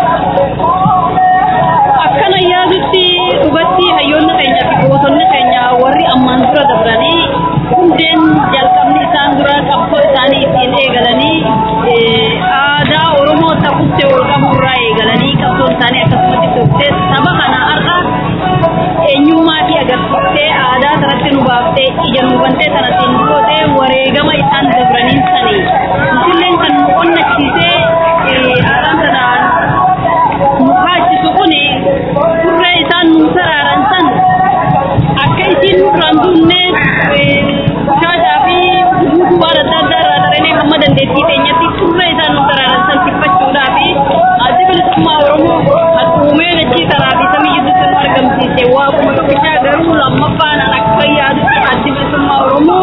akkana yaadutti dhugatti hayyoonni keenya fi gootonni keenya warri ammaan dura dabranii hundeen jalqabni isaan dura qabsoo isaanii ittiin eegalanii aadaa oromoo takutte ol qaburraa eegalanii qabsoon isaanii akkasumatti tooftee saba kana har'a eenyummaa fi agarsiiftee aadaa sanatti nu baaftee ija nu bantee sanattiin gootee wareegama isaan dabraniin sanii isilleen kan nu qonnachiisee aadaan sanaan nu kaachisu kuni turree isaan nu saraaran san akka isiin nurraan duunne shaashaa fi guutuu waan adda addaa irraa daranee hamma dandeettii keenyatti turree isaan nu saraaran san tiffachuudhaa fi addi bilisummaa oromoo hadhuumee dachii karaa fi samii gidduutti nu argamsiise waaquma tokkichaa garuu lammaffaanaan akka yaadutti addi bilisummaa oromoo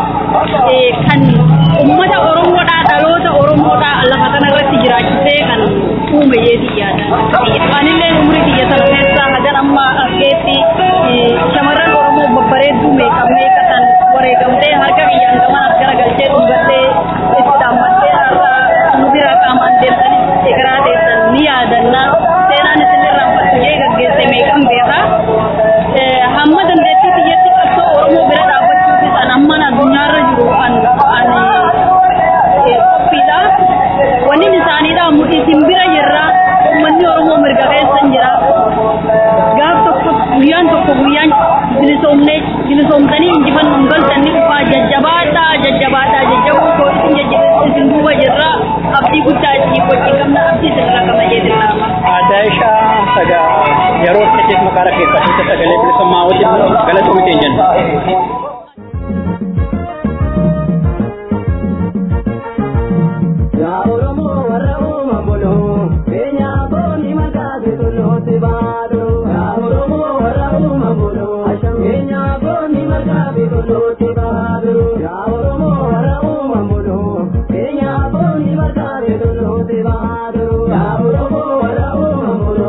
kan ummata oromoodhaa dhaloota oromoodhaa lafa kanarratti jiraachisee kan uume yeetii yaada anillee umurii kiyya sana keessaa hagan amma argeetti shamarran oromoo babbareedduu meeqa meeqa san wareegamtee harka kiyyaan gaman as garagalchee dhungattee itti dhaammattee har'a nu bira qaamaan deemtanis egeraa teessan ni yaadanna seenaan isin irraanfattu jee gaggeesse meeqan beekaa hamma dandeettii kiyyatti qabsoo oromoo bira dhaabbachuufis an amman addunyaarra jiru an an qophiidha wanni isaaniidha isin bira jirra ummanni oromoo mirga keessan jira gaaf tokko guyyaan tokko guyyaan bilisoomne bilisoomtanii injifannoon galtan ni dhufaa jajjabaadhaa jajjabaadhaa jajjabuu koo isin jajjabe isin duuba jirra abdii guddaa isinii wajjin qabna abdii isinirraa qaba jeetirraa. Aadaa ishaa saga yeroo keessa makaara keessatti sagalee bilisummaa wajjin galatoomii keenya jenna.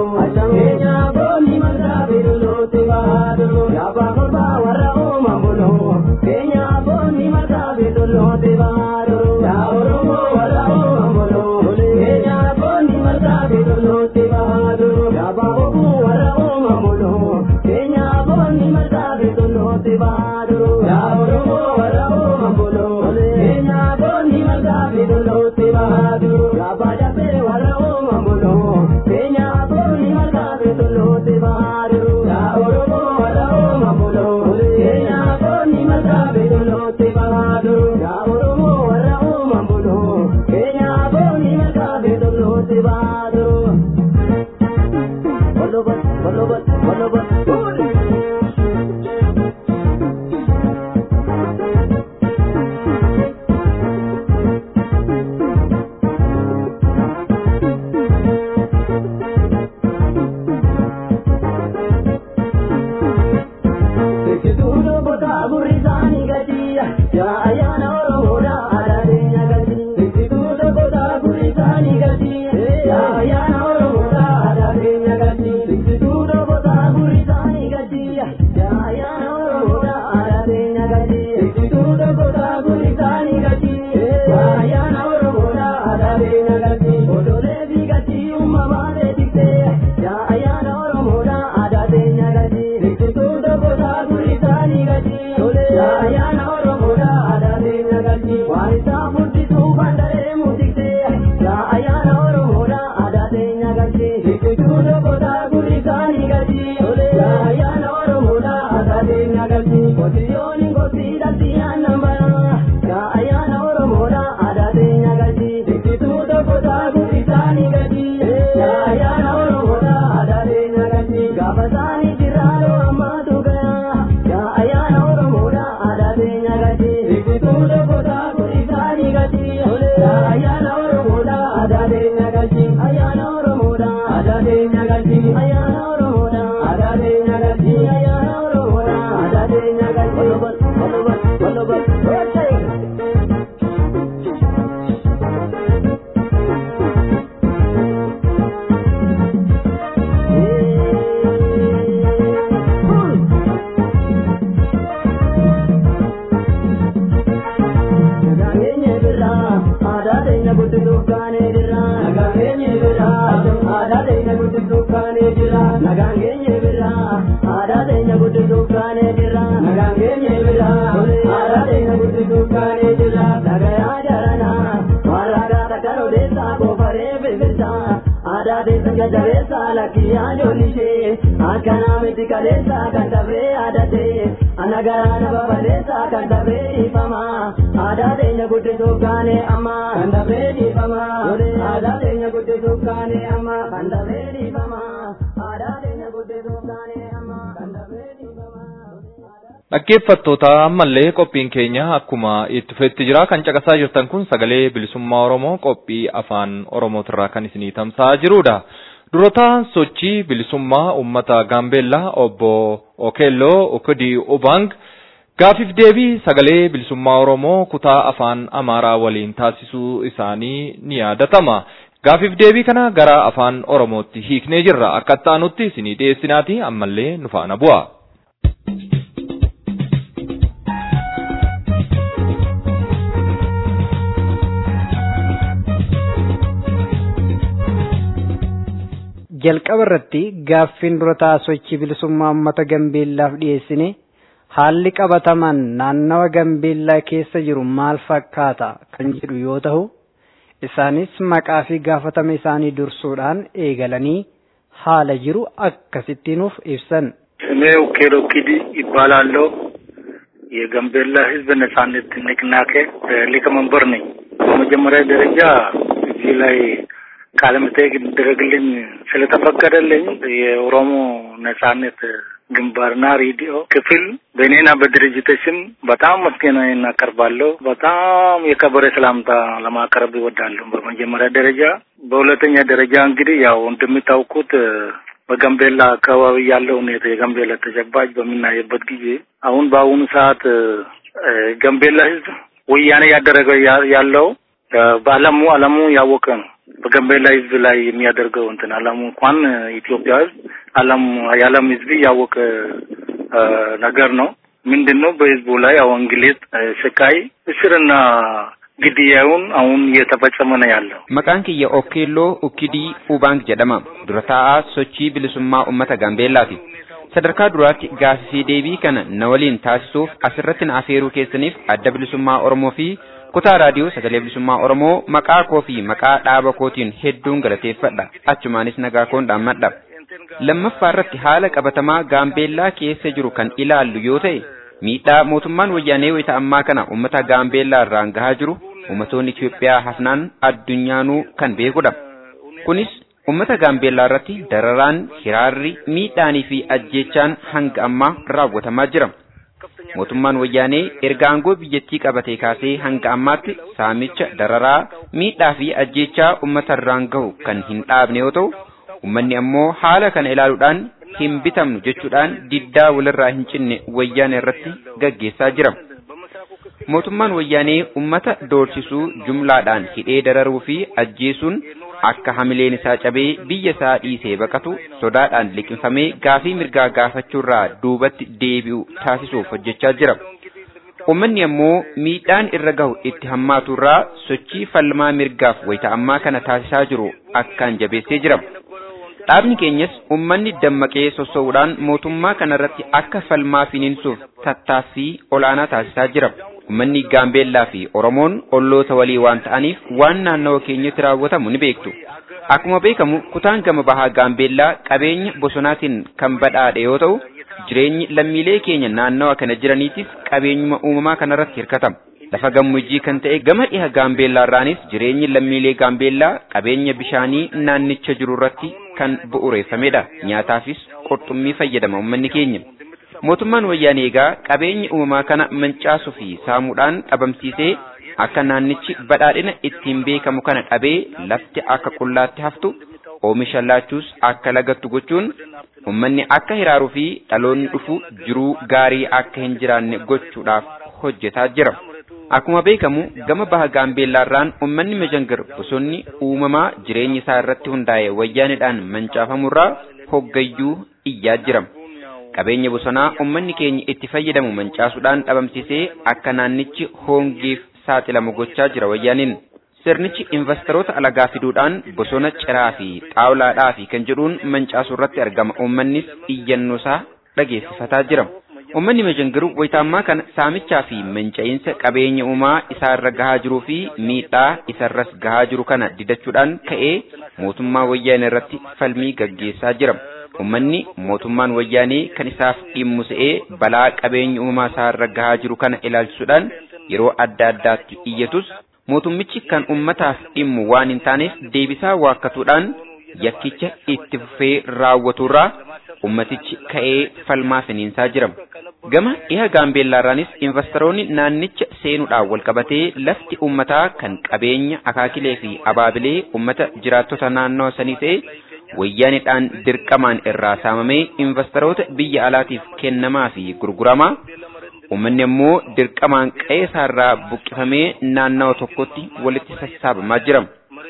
Ya Dhaggeeffattoota ammallee qophiin keenya akkuma itti fufetti jira kan caqasaa jirtan kun sagalee bilisummaa Oromoo qophii afaan Oromootirraa kan isinii tamsa'aa jirudha. Durataan sochii bilisummaa uummata Gaambeellaa obbo Okeelloo Okudii Ubang gaafiif deebii sagalee bilisummaa Oromoo kutaa afaan Amaaraa waliin taasisuu isaanii ni yaadatama. Gaafiif deebii kana gara afaan Oromootti hiiknee jirra. Akka itti isinii dhiyeessinaati ammallee nu faana bu'a. jalqaba irratti gaaffiin durataa sochii bilisummaa uummata gambeellaaf dhiyeessine haalli qabataman naannawa gambeellaa keessa jiru maal fakkaata kan jedhu yoo ta'u isaanis maqaa fi gaafatama isaanii dursuudhaan eegalanii haala jiru akkasitti nuuf ibsan ስሜ ኡኬሎ ኪዲ ይባላለሁ። የጋምቤላ ሕዝብ ነጻነት ንቅናቄ ሊቀመንበር ነኝ። በመጀመሪያ ደረጃ እዚህ ላይ ቃለ መጠይቅ እንዲደረግልኝ ስለተፈቀደልኝ የኦሮሞ ነጻነት ግንባርና ሬዲዮ ክፍል በእኔና በድርጅት ስም በጣም ምስጋናዬን እናቀርባለሁ። በጣም የከበረ ሰላምታ ለማቅረብ ይወዳለሁ በመጀመሪያ ደረጃ። በሁለተኛ ደረጃ እንግዲህ ያው እንደምታውቁት በጋምቤላ አካባቢ ያለው ሁኔታ የጋምቤላ ተጨባጭ በምናይበት ጊዜ አሁን በአሁኑ ሰዓት ጋምቤላ ህዝብ ወያኔ ያደረገው ያለው በአለሙ አለሙ ያወቀ ነው። በጋምቤላ ህዝብ ላይ የሚያደርገው እንትን አለሙ እንኳን ኢትዮጵያ ህዝብ አለም የዓለም ህዝብ ያወቀ ነገር ነው። ምንድን ነው በህዝቡ ላይ አሁን እንግሊዝ ስቃይ፣ እስርና ግድያውን አሁን እየተፈጸመ ነው ያለው። Maqaan kiyya Okkeelloo Ukkidii Ubaang jedhama. Dura taa'aa sochii bilisummaa uummata Gaambeellaati. Sadarkaa duraatti gaafifii deebii kana na waliin taasisuuf asirratti na afeeruu keessaniif adda bilisummaa Oromoo fi kutaa raadiyoo sagalee bilisummaa Oromoo maqaa koo fi maqaa dhaaba kootiin hedduun galateeffadha. Achumaanis nagaa koon dhaammadha. Lammaffaa irratti haala qabatamaa Gaambeellaa keessa jiru kan ilaallu yoo ta'e miidhaa mootummaan wayyaanee wayita ammaa kana uummata Gaambeellaa irraan gahaa jiru ummatoonni Itoophiyaa hafnaan addunyaanuu kan beekudha. Kunis ummata Gaambeellaa irratti dararaan, hiraarri, miidhaanii fi ajjeechaan hanga ammaa raawwatamaa jira. Mootummaan wayyaanee erga aangoo biyyattii qabatee kaasee hanga ammaatti saamicha, dararaa, miidhaa fi ajjeechaa ummata irraan gahu kan hin dhaabne yoo ta'u, ummanni ammoo haala kana ilaaluudhaan hin bitamnu jechuudhaan diddaa walirraa hin cinne wayyaanee irratti gaggeessaa jira. mootummaan wayyaanee ummata doorsisuu jumlaadhaan hidhee dararuu fi ajjeesuun akka hamileen isaa cabee biyya isaa dhiisee baqatu sodaadhaan liqimfamee gaafii mirgaa gaafachuurraa duubatti deebi'u taasisuuf hojjechaa jira. Uummanni ammoo miidhaan irra gahu itti hammaaturraa sochii falmaa mirgaaf wayita ammaa kana taasisaa jiru akkaan jabeessee jira. Dhaabni keenyas uummanni dammaqee sossoo'uudhaan mootummaa kanarratti akka falmaa finiinsuuf tattaaffii olaanaa taasisaa jira. Uummanni Gaambeellaa fi Oromoon olloota walii waan ta'aniif waan naannawa keenyatti raawwatamu ni beektu. Akkuma beekamu kutaan gama bahaa Gaambeellaa qabeenya bosonaatiin kan badhaadhe yoo ta'u, jireenyi lammiilee keenya naannawa kana jiraniitis qabeenyuma uumamaa kanarratti hirkatama. Lafa gammoojjii kan ta'e gama dhiha Gaambeellaa irraanis jireenyi lammiilee Gaambeellaa qabeenya bishaanii naannicha jiru irratti kan bu'uureeffamedha. Nyaataafis qurxummii fayyadama uummanni keenya. Mootummaan wayyaanee egaa qabeenya uumamaa kana mancaasuu fi saamuudhaan dhabamsiisee akka naannichi badhaadhina ittiin beekamu kana dhabee lafti akka qullaatti haftu oomisha laachuus akka lagattu gochuun ummanni akka hiraaruu fi dhaloonni dhufu jiruu gaarii akka hin jiraanne gochuudhaaf hojjetaa jira. Akkuma beekamu gama baha gaambeellaarraan ummanni Mejangir bosonni uumamaa jireenya isaa irratti hundaa'e wayyaanidhaan mancaafamurraa hoggayyuu iyyaa jira. Qabeenya bosonaa ummanni keenya itti fayyadamu mancaasuudhaan dhabamsiisee akka naannichi hoongeef saaxilamu gochaa jira wayyaaniin. Sirnichi investoroota alagaa fiduudhaan bosona ciraa fi xaawulaadhaa fi kan jedhuun mancaasuu irratti argama. Uummannis iyyannoo isaa dhageessifataa jira. Uummanni Mejangiru wayitaammaa kana saamichaa fi manca'iinsa qabeenya uumaa isaarra gahaa jiruu fi miidhaa isarras gahaa jiru kana didachuudhaan ka'ee mootummaa wayyaanee irratti falmii gaggeessaa jira. Uummanni mootummaan wayyaanee kan isaaf dhimmu se'ee balaa qabeenya uumaa isaarra gahaa jiru kana ilaalchisuudhaan yeroo adda addaatti iyyatus mootummichi kan ummataaf dhimmu waan hin taaneef deebisaa waakkatuudhaan yakkicha itti fufee raawwaturraa ummatichi ka'ee falmaa finiinsaa jira. Gama dhiha gaambeellaarraanis investoroonni naannicha seenuudhaan walqabatee lafti ummataa kan qabeenya akaakilee fi abaabilee ummata jiraattota naannoo sanii ta'e wayyaanidhaan dirqamaan irraa saamamee investoroota biyya alaatiif kennamaa fi gurguramaa Uummanni immoo dirqamaan qe'ee isaarraa buqqifamee naannawa tokkotti walitti sassaabamaa jira.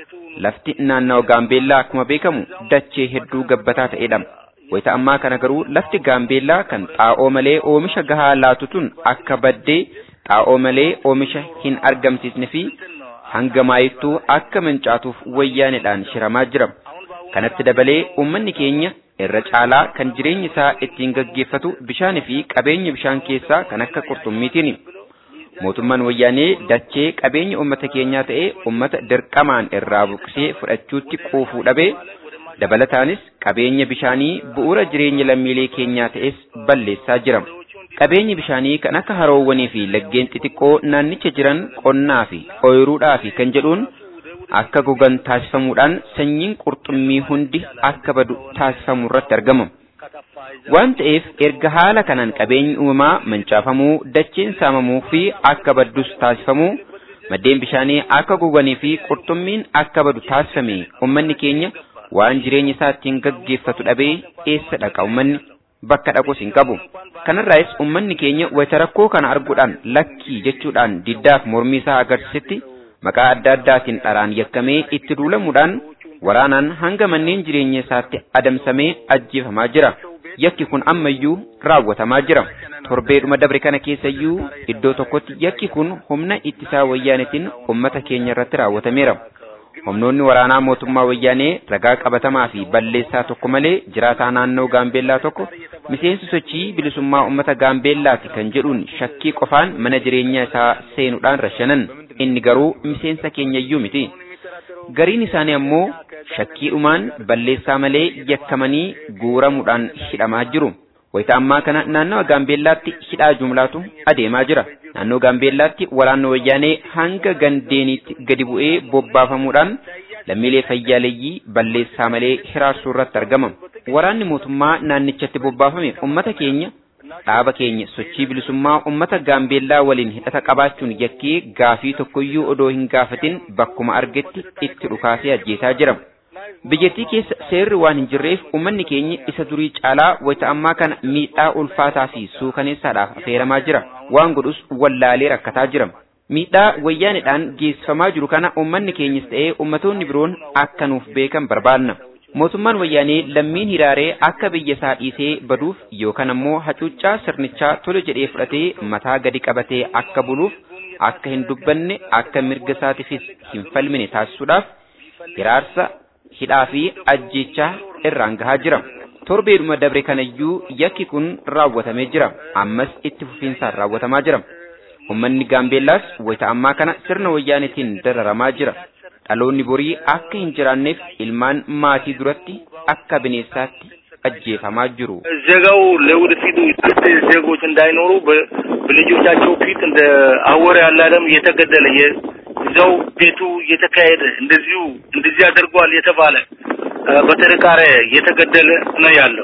Lafti naannawa gaambeellaa akkuma beekamu dachee hedduu gabbataa ta'edha. Wayita ammaa kana garuu lafti gaambeellaa kan xaa'oo malee oomisha gahaa laatu tun akka baddee xaa'oo malee oomisha hin argamsiisne fi hanga maayittuu akka mancaatuuf wayyaanedhaan shiramaa jira. Kanatti dabalee uummanni keenya irra caalaa kan jireenya isaa ittiin gaggeeffatu bishaanii fi qabeenya bishaan keessaa kan akka qurxummiitiini. Mootummaan wayyaanee dachee qabeenya uummata keenyaa ta'ee uummata dirqamaan irraa buqqisee fudhachuutti quufuu dhabee dabalataanis qabeenya bishaanii bu'uura jireenya lammiilee keenyaa ta'es balleessaa jira. Qabeenyi bishaanii kan akka haroowwanii fi laggeen xixiqqoo naannicha jiran qonnaa fi ooyiruudhaa fi kan jedhuun akka gogan taasifamuudhaan sanyiin qurxummii hundi akka badu taasifamu irratti argama. Waan ta'eef erga haala kanaan qabeenyi uumamaa mancaafamuu, dacheen saamamuu fi akka baddus taasifamuu, maddeen bishaanii akka goganii fi qurxummiin akka badu taasifame uummanni keenya waan jireenya isaa ittiin gaggeeffatu dhabee eessa dhaqa uummanni bakka dhaqus hin qabu. Kanarraayis uummanni keenya wayita rakkoo kana arguudhaan lakkii jechuudhaan diddaaf mormii isaa agarsiisetti maqaa adda addaatiin dharaan yakkamee itti duulamuudhaan waraanaan hanga manneen jireenya isaatti adamsamee ajjeefamaa jira. Yakki kun ammayyuu raawwatamaa jira. Torbeedhuma dabre kana keessayyuu iddoo tokkotti yakki kun humna ittisaa wayyaanetiin uummata keenya irratti raawwatameera. Humnoonni waraanaa mootummaa wayyaanee ragaa qabatamaa fi balleessaa tokko malee jiraataa naannoo Gaambeellaa tokko miseensi sochii bilisummaa uummata Gaambeellaati kan jedhuun shakkii qofaan mana jireenyaa isaa seenuudhaan rashanan. Inni garuu miseensa keenyayyuu miti. Gariin isaanii ammoo shakkiidhumaan balleessaa malee yakkamanii guuramuudhaan hidhamaa jiru. Wayita ammaa kana naannawa Gaambeellaatti hidhaa jumlaatu adeemaa jira. Naannoo Gaambeellaatti waraanni wayyaanee hanga gandeeniitti gadi bu'ee bobbaafamuudhaan lammiilee fayyaaleeyyii balleessaa malee hiraarsuu irratti argama. Waraanni mootummaa naannichatti bobbaafame uummata keenya dhaaba keenya sochii bilisummaa uummata gaambeellaa waliin hidhata qabaachuun yakkee gaafii tokkoyyuu odoo hin gaafatin bakkuma argetti itti dhukaasee ajjeesaa jira. Biyyattii keessa seerri waan hin jirreef uummanni keenya isa durii caalaa wayita ammaa kana miidhaa ulfaataa fi suukaneessaadhaaf affeeramaa jira. Waan godhus wallaalee rakkataa jira. Miidhaa wayyaanidhaan geessifamaa jiru kana uummanni keenyas ta'ee ummatoonni biroon akka nuuf beekan barbaanna. Mootummaan wayyaanee lammiin hiraaree akka biyya isaa dhiisee baduuf yookaan ammoo hacuuccaa sirnichaa tole jedhee fudhatee mataa gadi qabatee akka buluuf akka hin dubbanne akka mirga isaatiifis hin falmine taasisuudhaaf hiraarsa hidhaa fi ajjeechaa irraan gahaa jira. Torbeedhuma dabre kanayyuu yakki kun raawwatamee jira. Ammas itti fufiinsaan raawwatamaa jira. Uummanni Gaambeellaas wayita ammaa kana sirna wayyaanetiin dararamaa jira. dhaloonni borii akka hin jiraanneef ilmaan maatii duratti akka bineensaatti ajjeefamaa jiru. ዜጋው ለወደፊቱ ዜጎች እንዳይኖሩ በልጆቻቸው ፊት እንደ አወር ያለ አለም እየተገደለ እዛው ቤቱ እየተካሄደ እንደዚሁ እንደዚህ አድርጓል የተባለ በጥርጣሬ እየተገደለ ነው ያለው።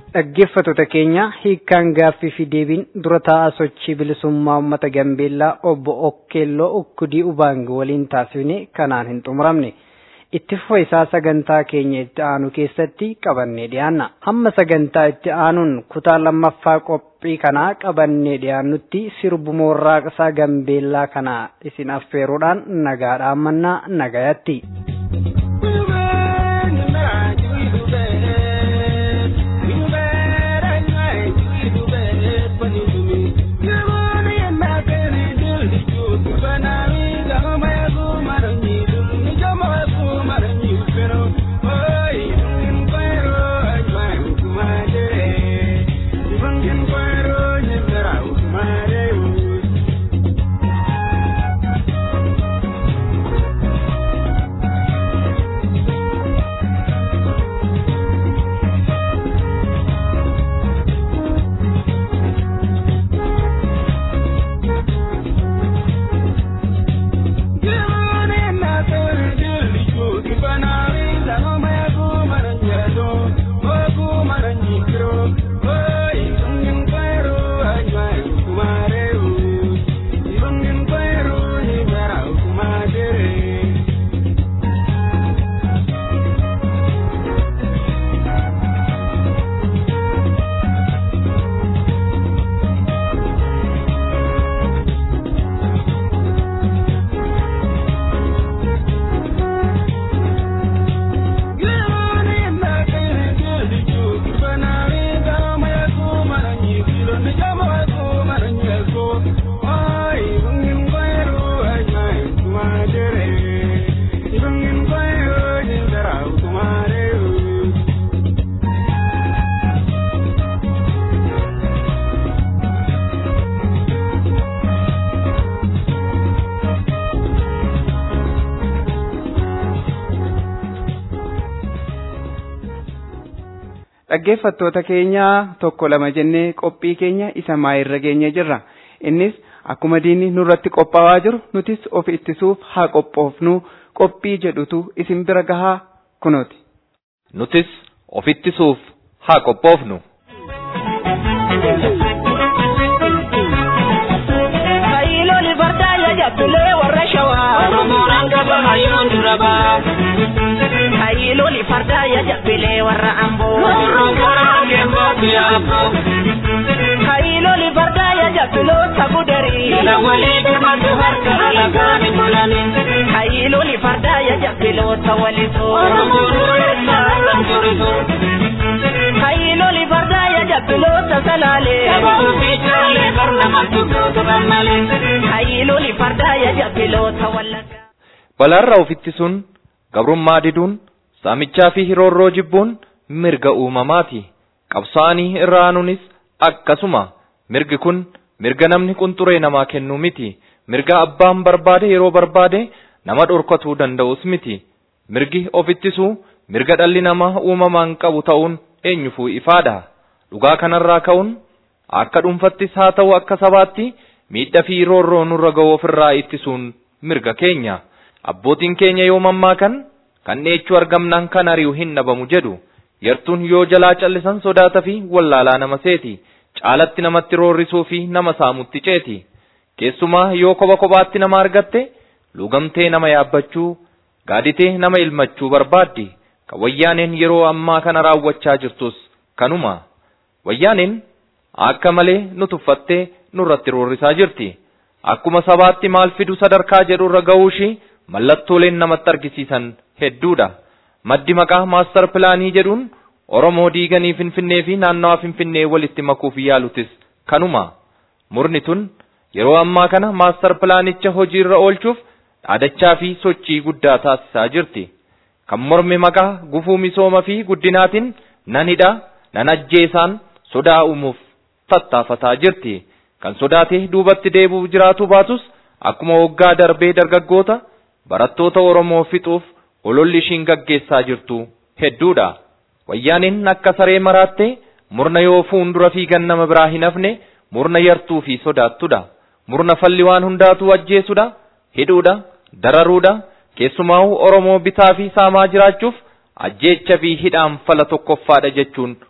dhaggeeffattoota keenya hiikkaan gaaffii fi deebiin dura taa'aa sochii bilisummaa uummata Gambeellaa obbo Okkeelloo Ukkudii Ubaang waliin taasifne kanaan hin xumuramne. Itti fufa isaa sagantaa keenya itti aanu keessatti qabannee dhiyaanna. Hamma sagantaa itti aanuun kutaa lammaffaa qophii kanaa qabannee dhiyaannutti sirbu moorraaqsaa Gambeellaa kana isin affeeruudhaan nagaa dhaammannaa nagayatti. dhaggeeffattoota keenya tokko lama jennee qophii keenya isa maayirra geenye jirra innis akkuma diinni nurratti qophaa'aa jiru nutis of ittisuuf haa qophoofnu qophii jedhutu isin bira gahaa kunooti. nutis of ittisuuf haa qophoofnu. Kaayiloli fardaa yaajatulee warra shawaa. Oromoon gaba hayyoon dura baa. Kaayiloli fardaa yaajatulee warra amboo. Oromoon keemboo biyyaafoo. Kaayiloli fardaa yaajatuloo sagudarii. Jala walii birmatu harka alagaan tolani. Kaayiloli fardaa yaajatuloo tawalisoo. Oromoon reessaa turisoo. Kaayiloli fardaa yaajatuloo salaalee. Sabaa fi jaalee barnama tukkoo malee. Kaayiloli fardaa yaajatuloo tawallagaa. Balaarraa of ittisuun gabrummaa diduun saamichaa fi hiroorroo jibbuun mirga uumamaati. Qabsaa'anii irraa aanuunis akkasuma mirgi kun mirga namni qunxuree namaa kennuu miti. Mirga abbaan barbaade yeroo barbaade nama dhorkatuu danda'us miti. Mirgi of ittisuu mirga dhalli namaa uumamaan qabu ta'uun eenyufuu ifaadha. Dhugaa kanarraa ka'uun akka dhuunfattis haa ta'u akka sabaatti miidhaa fi roorroo nurra ga'u ofirraa ittisuun mirga keenya. Abbootiin keenya yoo mammaakan kan dheechuu argamnaan kan ari'u hin dhabamu jedhu. Yartuun yoo jalaa callisan sodaata fi wallaalaa nama seeti. Caalatti namatti roorrisuu fi nama saamutti ceeti. Keessumaa yoo kopha kophaatti nama argatte lugamtee nama yaabbachuu gaaditee nama ilmachuu barbaaddi. Kan wayyaaneen yeroo ammaa kana raawwachaa jirtus kanuma. Wayyaaneen akka malee nu tuffattee nurratti roorrisaa jirti. Akkuma sabaatti maal fidu sadarkaa jedhu irra ga'uushii mallattooleen namatti argisiisan hedduudha. Maddi maqaa maastar pilaanii jedhuun Oromoo diiganii Finfinnee fi naannawa Finfinnee walitti makuuf yaalutis kanuma. Murni tun yeroo ammaa kana maastar pilaanicha hojiirra oolchuuf dhaadachaa fi sochii guddaa taasisaa jirti. Kan mormi maqaa gufuu misooma fi guddinaatiin nan hidha nan ajjeesaan sodaa uumuuf tattaafataa jirti. Kan sodaatee duubatti deebi'u jiraatu baatus akkuma waggaa darbee dargaggoota barattoota Oromoo fixuuf ololli ishiin gaggeessaa jirtu hedduudha. Wayyaaniin akka saree maraattee murna yoo fuundura fiigan nama biraa hin hafne murna yartuu fi sodaattudha. Murna falli waan hundaatu ajjeesudha, hidhuudha, dararuudha, keessumaa'u Oromoo bitaa fi saamaa jiraachuuf ajjeecha fi hidhaan fala tokkoffaadha jechuun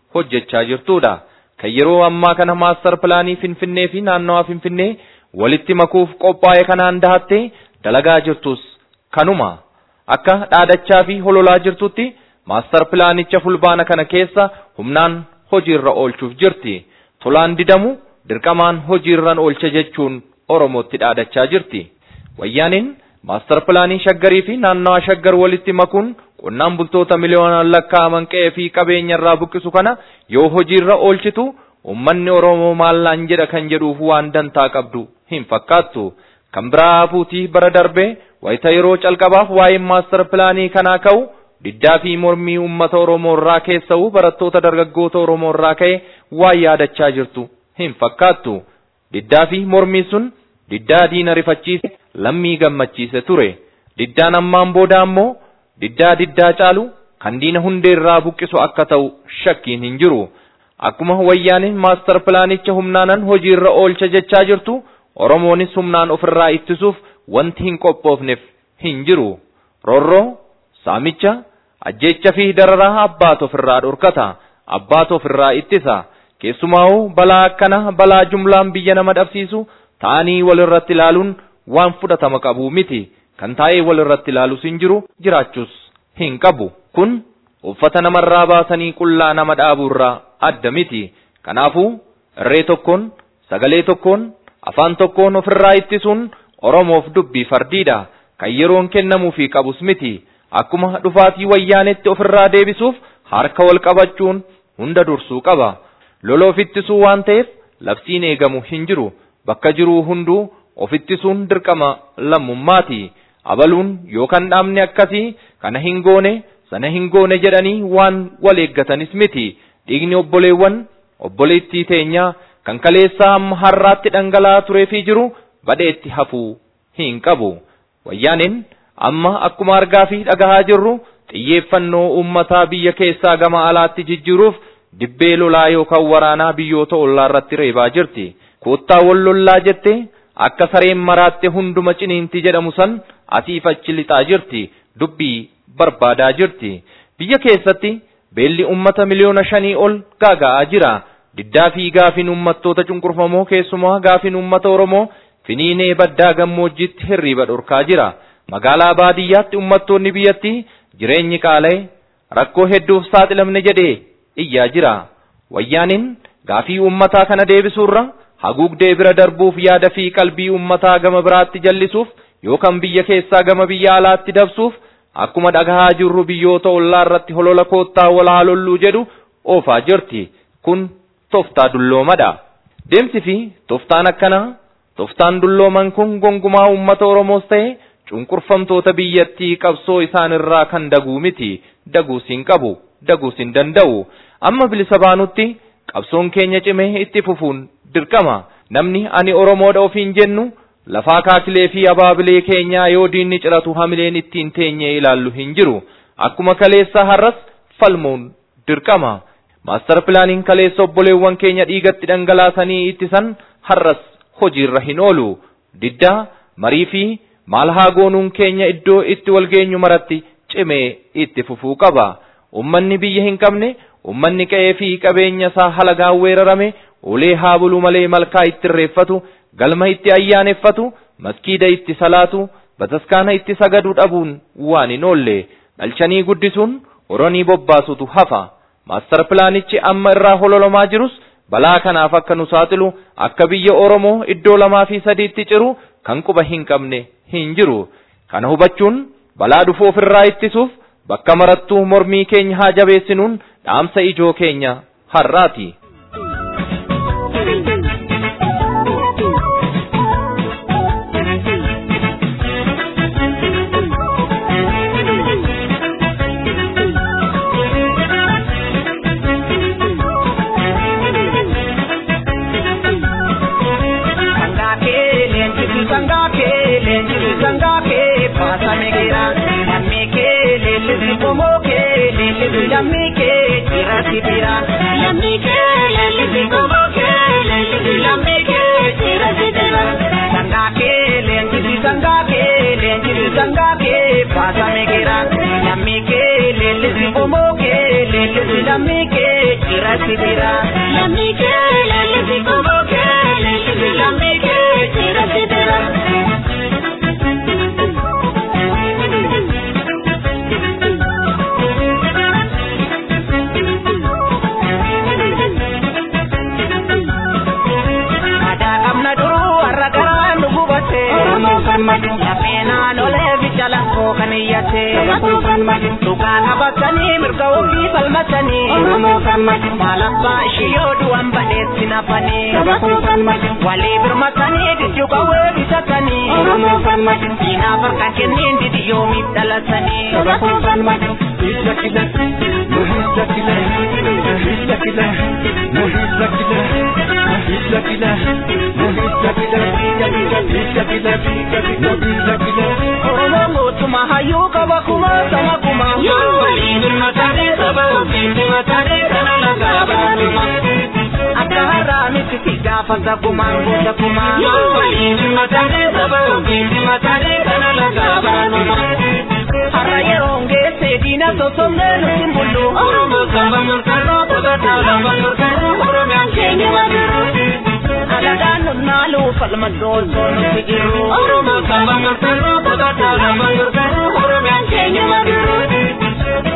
hojjechaa jirtudha. Kan yeroo ammaa kana maastar pilaanii Finfinnee fi naannawaa Finfinnee walitti makuuf qophaa'e kanaan dahattee dalagaa jirtus kanuma. Akka dhaadachaa fi hololaa jirtutti maastar pilaanicha fulbaana kana keessa humnaan hojiirra oolchuuf jirti. Tolaan didamu dirqamaan hojiirran oolcha jechuun Oromootti dhaadachaa jirti. Wayyaaniin maastar pilaanii shaggarii fi naannawaa shaggar walitti makuun qonnaan bultoota miliyoonaan lakkaa'aman qe'ee fi qabeenya irraa buqqisu kana yoo hojiirra oolchitu ummanni Oromoo maallaan jedha kan jedhuuf waan dantaa qabdu hin fakkaattu. Kan biraa hafuutii bara darbee wayita yeroo calqabaaf waa'een maastar pilaanii kanaa ka'u diddaa fi mormii uummata Oromoo irraa keessa'u barattoota dargaggoota Oromoo irraa ka'e waan yaadachaa jirtu hin fakkaattu. Diddaa fi mormii sun diddaa diina rifachiise lammii gammachiise ture. Diddaan ammaan booda ammoo diddaa diddaa caalu kan diina hundee irraa buqqisu akka ta'u shakkiin hin jiru. Akkuma wayyaaniin maastar pilaanicha humnaanan hojiirra oolcha jechaa jirtu Oromoonis humnaan ofirraa ittisuuf wanti hin qophoofneef hin jiru. Roorroo, saamicha, ajjeecha fi dararaa abbaatu ofirraa dhorkata. Abbaatu ofirraa ittisa. Keessumaa'uu balaa akkana balaa jumlaan biyya nama dhabsiisu ta'anii walirratti ilaaluun waan fudhatama qabu miti. Kan taa'ee walirratti ilaalus hin jiru jiraachuus hin qabu. Kun uffata namarraa baasanii qullaa nama dhaabuurraa adda miti. Kanaafuu irree tokkoon sagalee tokkoon afaan tokkoon ofirraa ittisuun Oromoof dubbii fardiidha. Kan yeroon kennamuufii qabus miti. Akkuma dhufaatii wayyaanetti ofirraa deebisuuf harka wal qabachuun hunda dursuu qaba. Loloof ittisuu waan ta'eef labsiin eegamu hin jiru. Bakka jiruu hunduu of ittisuun dirqama lammummaati. Abaluun yookaan dhaabni akkasii kana hin goone sana hin goone jedhanii waan wal eeggatanis miti. Dhiigni obboleewwan obboleettii teenyaa kan kaleessaa amma har'aatti dhangala'aa turee fi jiru badheetti hafuu hin qabu. Wayyaaniin amma akkuma argaa fi dhagahaa jirru xiyyeeffannoo uummataa biyya keessaa gama alaatti jijjiiruuf dibbee lolaa yookaan waraanaa biyyoota ollaa irratti reebaa jirti. Koottaa wal lollaa jettee akka sareen maraatte hunduma ciniinti jedhamu san asiif achi lixaa jirti. Dubbii barbaadaa jirti. Biyya keessatti beelli uummata miliyoona shanii ol gaaga'aa jira. Diddaa fi gaafiin uummattoota cunqurfamoo keessumaa gaafiin uummata Oromoo finiinee baddaa gammoojjiitti hirriiba dhorkaa jira. Magaalaa baadiyyaatti uummattoonni biyyattii jireenyi qaala'e rakkoo hedduuf saaxilamne jedhee iyyaa jira. Wayyaaniin gaafii uummataa kana deebisuurra haguugdee bira darbuuf yaada fi qalbii uummataa gama biraatti jallisuuf yookaan biyya keessaa gama biyya alaatti dabsuuf akkuma dhagahaa jirru biyyoota ollaa irratti holola koottaa wal haa lolluu jedhu oofaa jirti. Kun toftaa dulloomadha. Deemsi fi toftaan akkanaa toftaan dullooman kun gonkumaa uummata Oromoos ta'e cunqurfamtoota biyyattii qabsoo isaan irraa kan daguu miti. Daguus hin qabu. Daguus hin danda'u. Amma bilisa baanutti qabsoon keenya cimee itti fufuun dirqama. Namni ani Oromoodha ofiin jennu lafaa kaakilee fi abaabilee keenyaa yoo diinni ciratu hamileen ittiin teenyee ilaallu hin jiru. Akkuma kaleessa har'as falmuun dirqama. Maastar pilaaniin kaleessa obboleewwan keenya dhiigatti dhangalaasanii ittisan har'as hojiirra hin oolu. Diddaa, marii fi maal haa goonuun keenya iddoo itti wal geenyu maratti cimee itti fufuu qaba. Ummanni biyya hin qabne, ummanni qe'ee fi qabeenya isaa halagaan weerarame, ulee haa bulu malee malkaa itti irreeffatu, galma itti ayyaaneffatu, maskiida itti salaatu, bataskaana itti sagadu dhabuun waan hin oolle. Dhalchanii guddisuun horonii bobbaasutu hafa. Maastar pilaanichi amma irraa hololomaa jirus balaa kanaaf akka nu saaxilu akka biyya Oromoo iddoo lamaa fi sadiitti ciru kan quba hin qabne hin jiru. Kana hubachuun balaa dhufu ofirraa ittisuuf bakka marattuu mormii keenya haa jabeessinuun dhaamsa ijoo keenya har'aati. irratti jira. Lammi kee lallisi koboo kee lallisi lammi kee irratti jira. Amna duruu warra garaa nu gubate. Lafeenaa lolee biyya lafoo kan iyyate. Dhugaa qabatanii mirga ofii falmatanii. Maal abbaa ishii yoo du'an badheetti nafanii. Walii birmatanii diddu qawwee bitatanii. Diinaaf harkaan kenniin didi yoomiif dhalatanii. Hizla kila, no hizla kila, no hizla kila, no hizla kila, no hizla kila, no hizla kila, hizla kila, no hizla kila. Oromoo mootummaa hayyuu qaba kuma sama kuma. Yoo waliin hirmatanii saba ofiin himatanii kana lagaa baatuma. Akka har'aa miti si gaafata gumaan gosa kumaa. Yoo waliin hirmatanii saba ofiin himatanii kana lagaa baatuma. Har'a yeroo geesse diina sosomnee nuti hin bullu. Oromoo saba murteessoo qotataa lafa murteessoo Oromiyaan keenya madiru. Alagaan nunaalu falma doosoo nuti jiru. Oromoo saba murteessoo qotataa lafa murteessoo Oromiyaan keenya madiru.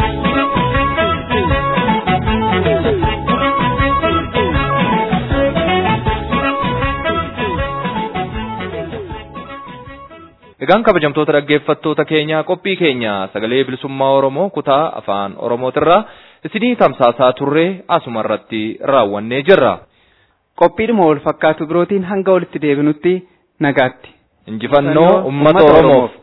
Egaan kabajamtoota dhaggeeffattoota keenyaa qophii keenya sagalee bilisummaa Oromoo kutaa afaan Oromootirraa isinii tamsaasaa turree asuma irratti raawwannee jirra. Qophiidhuma wal fakkaatu birootiin hanga walitti deebinutti nagaatti. Injifannoo uummata Oromoof.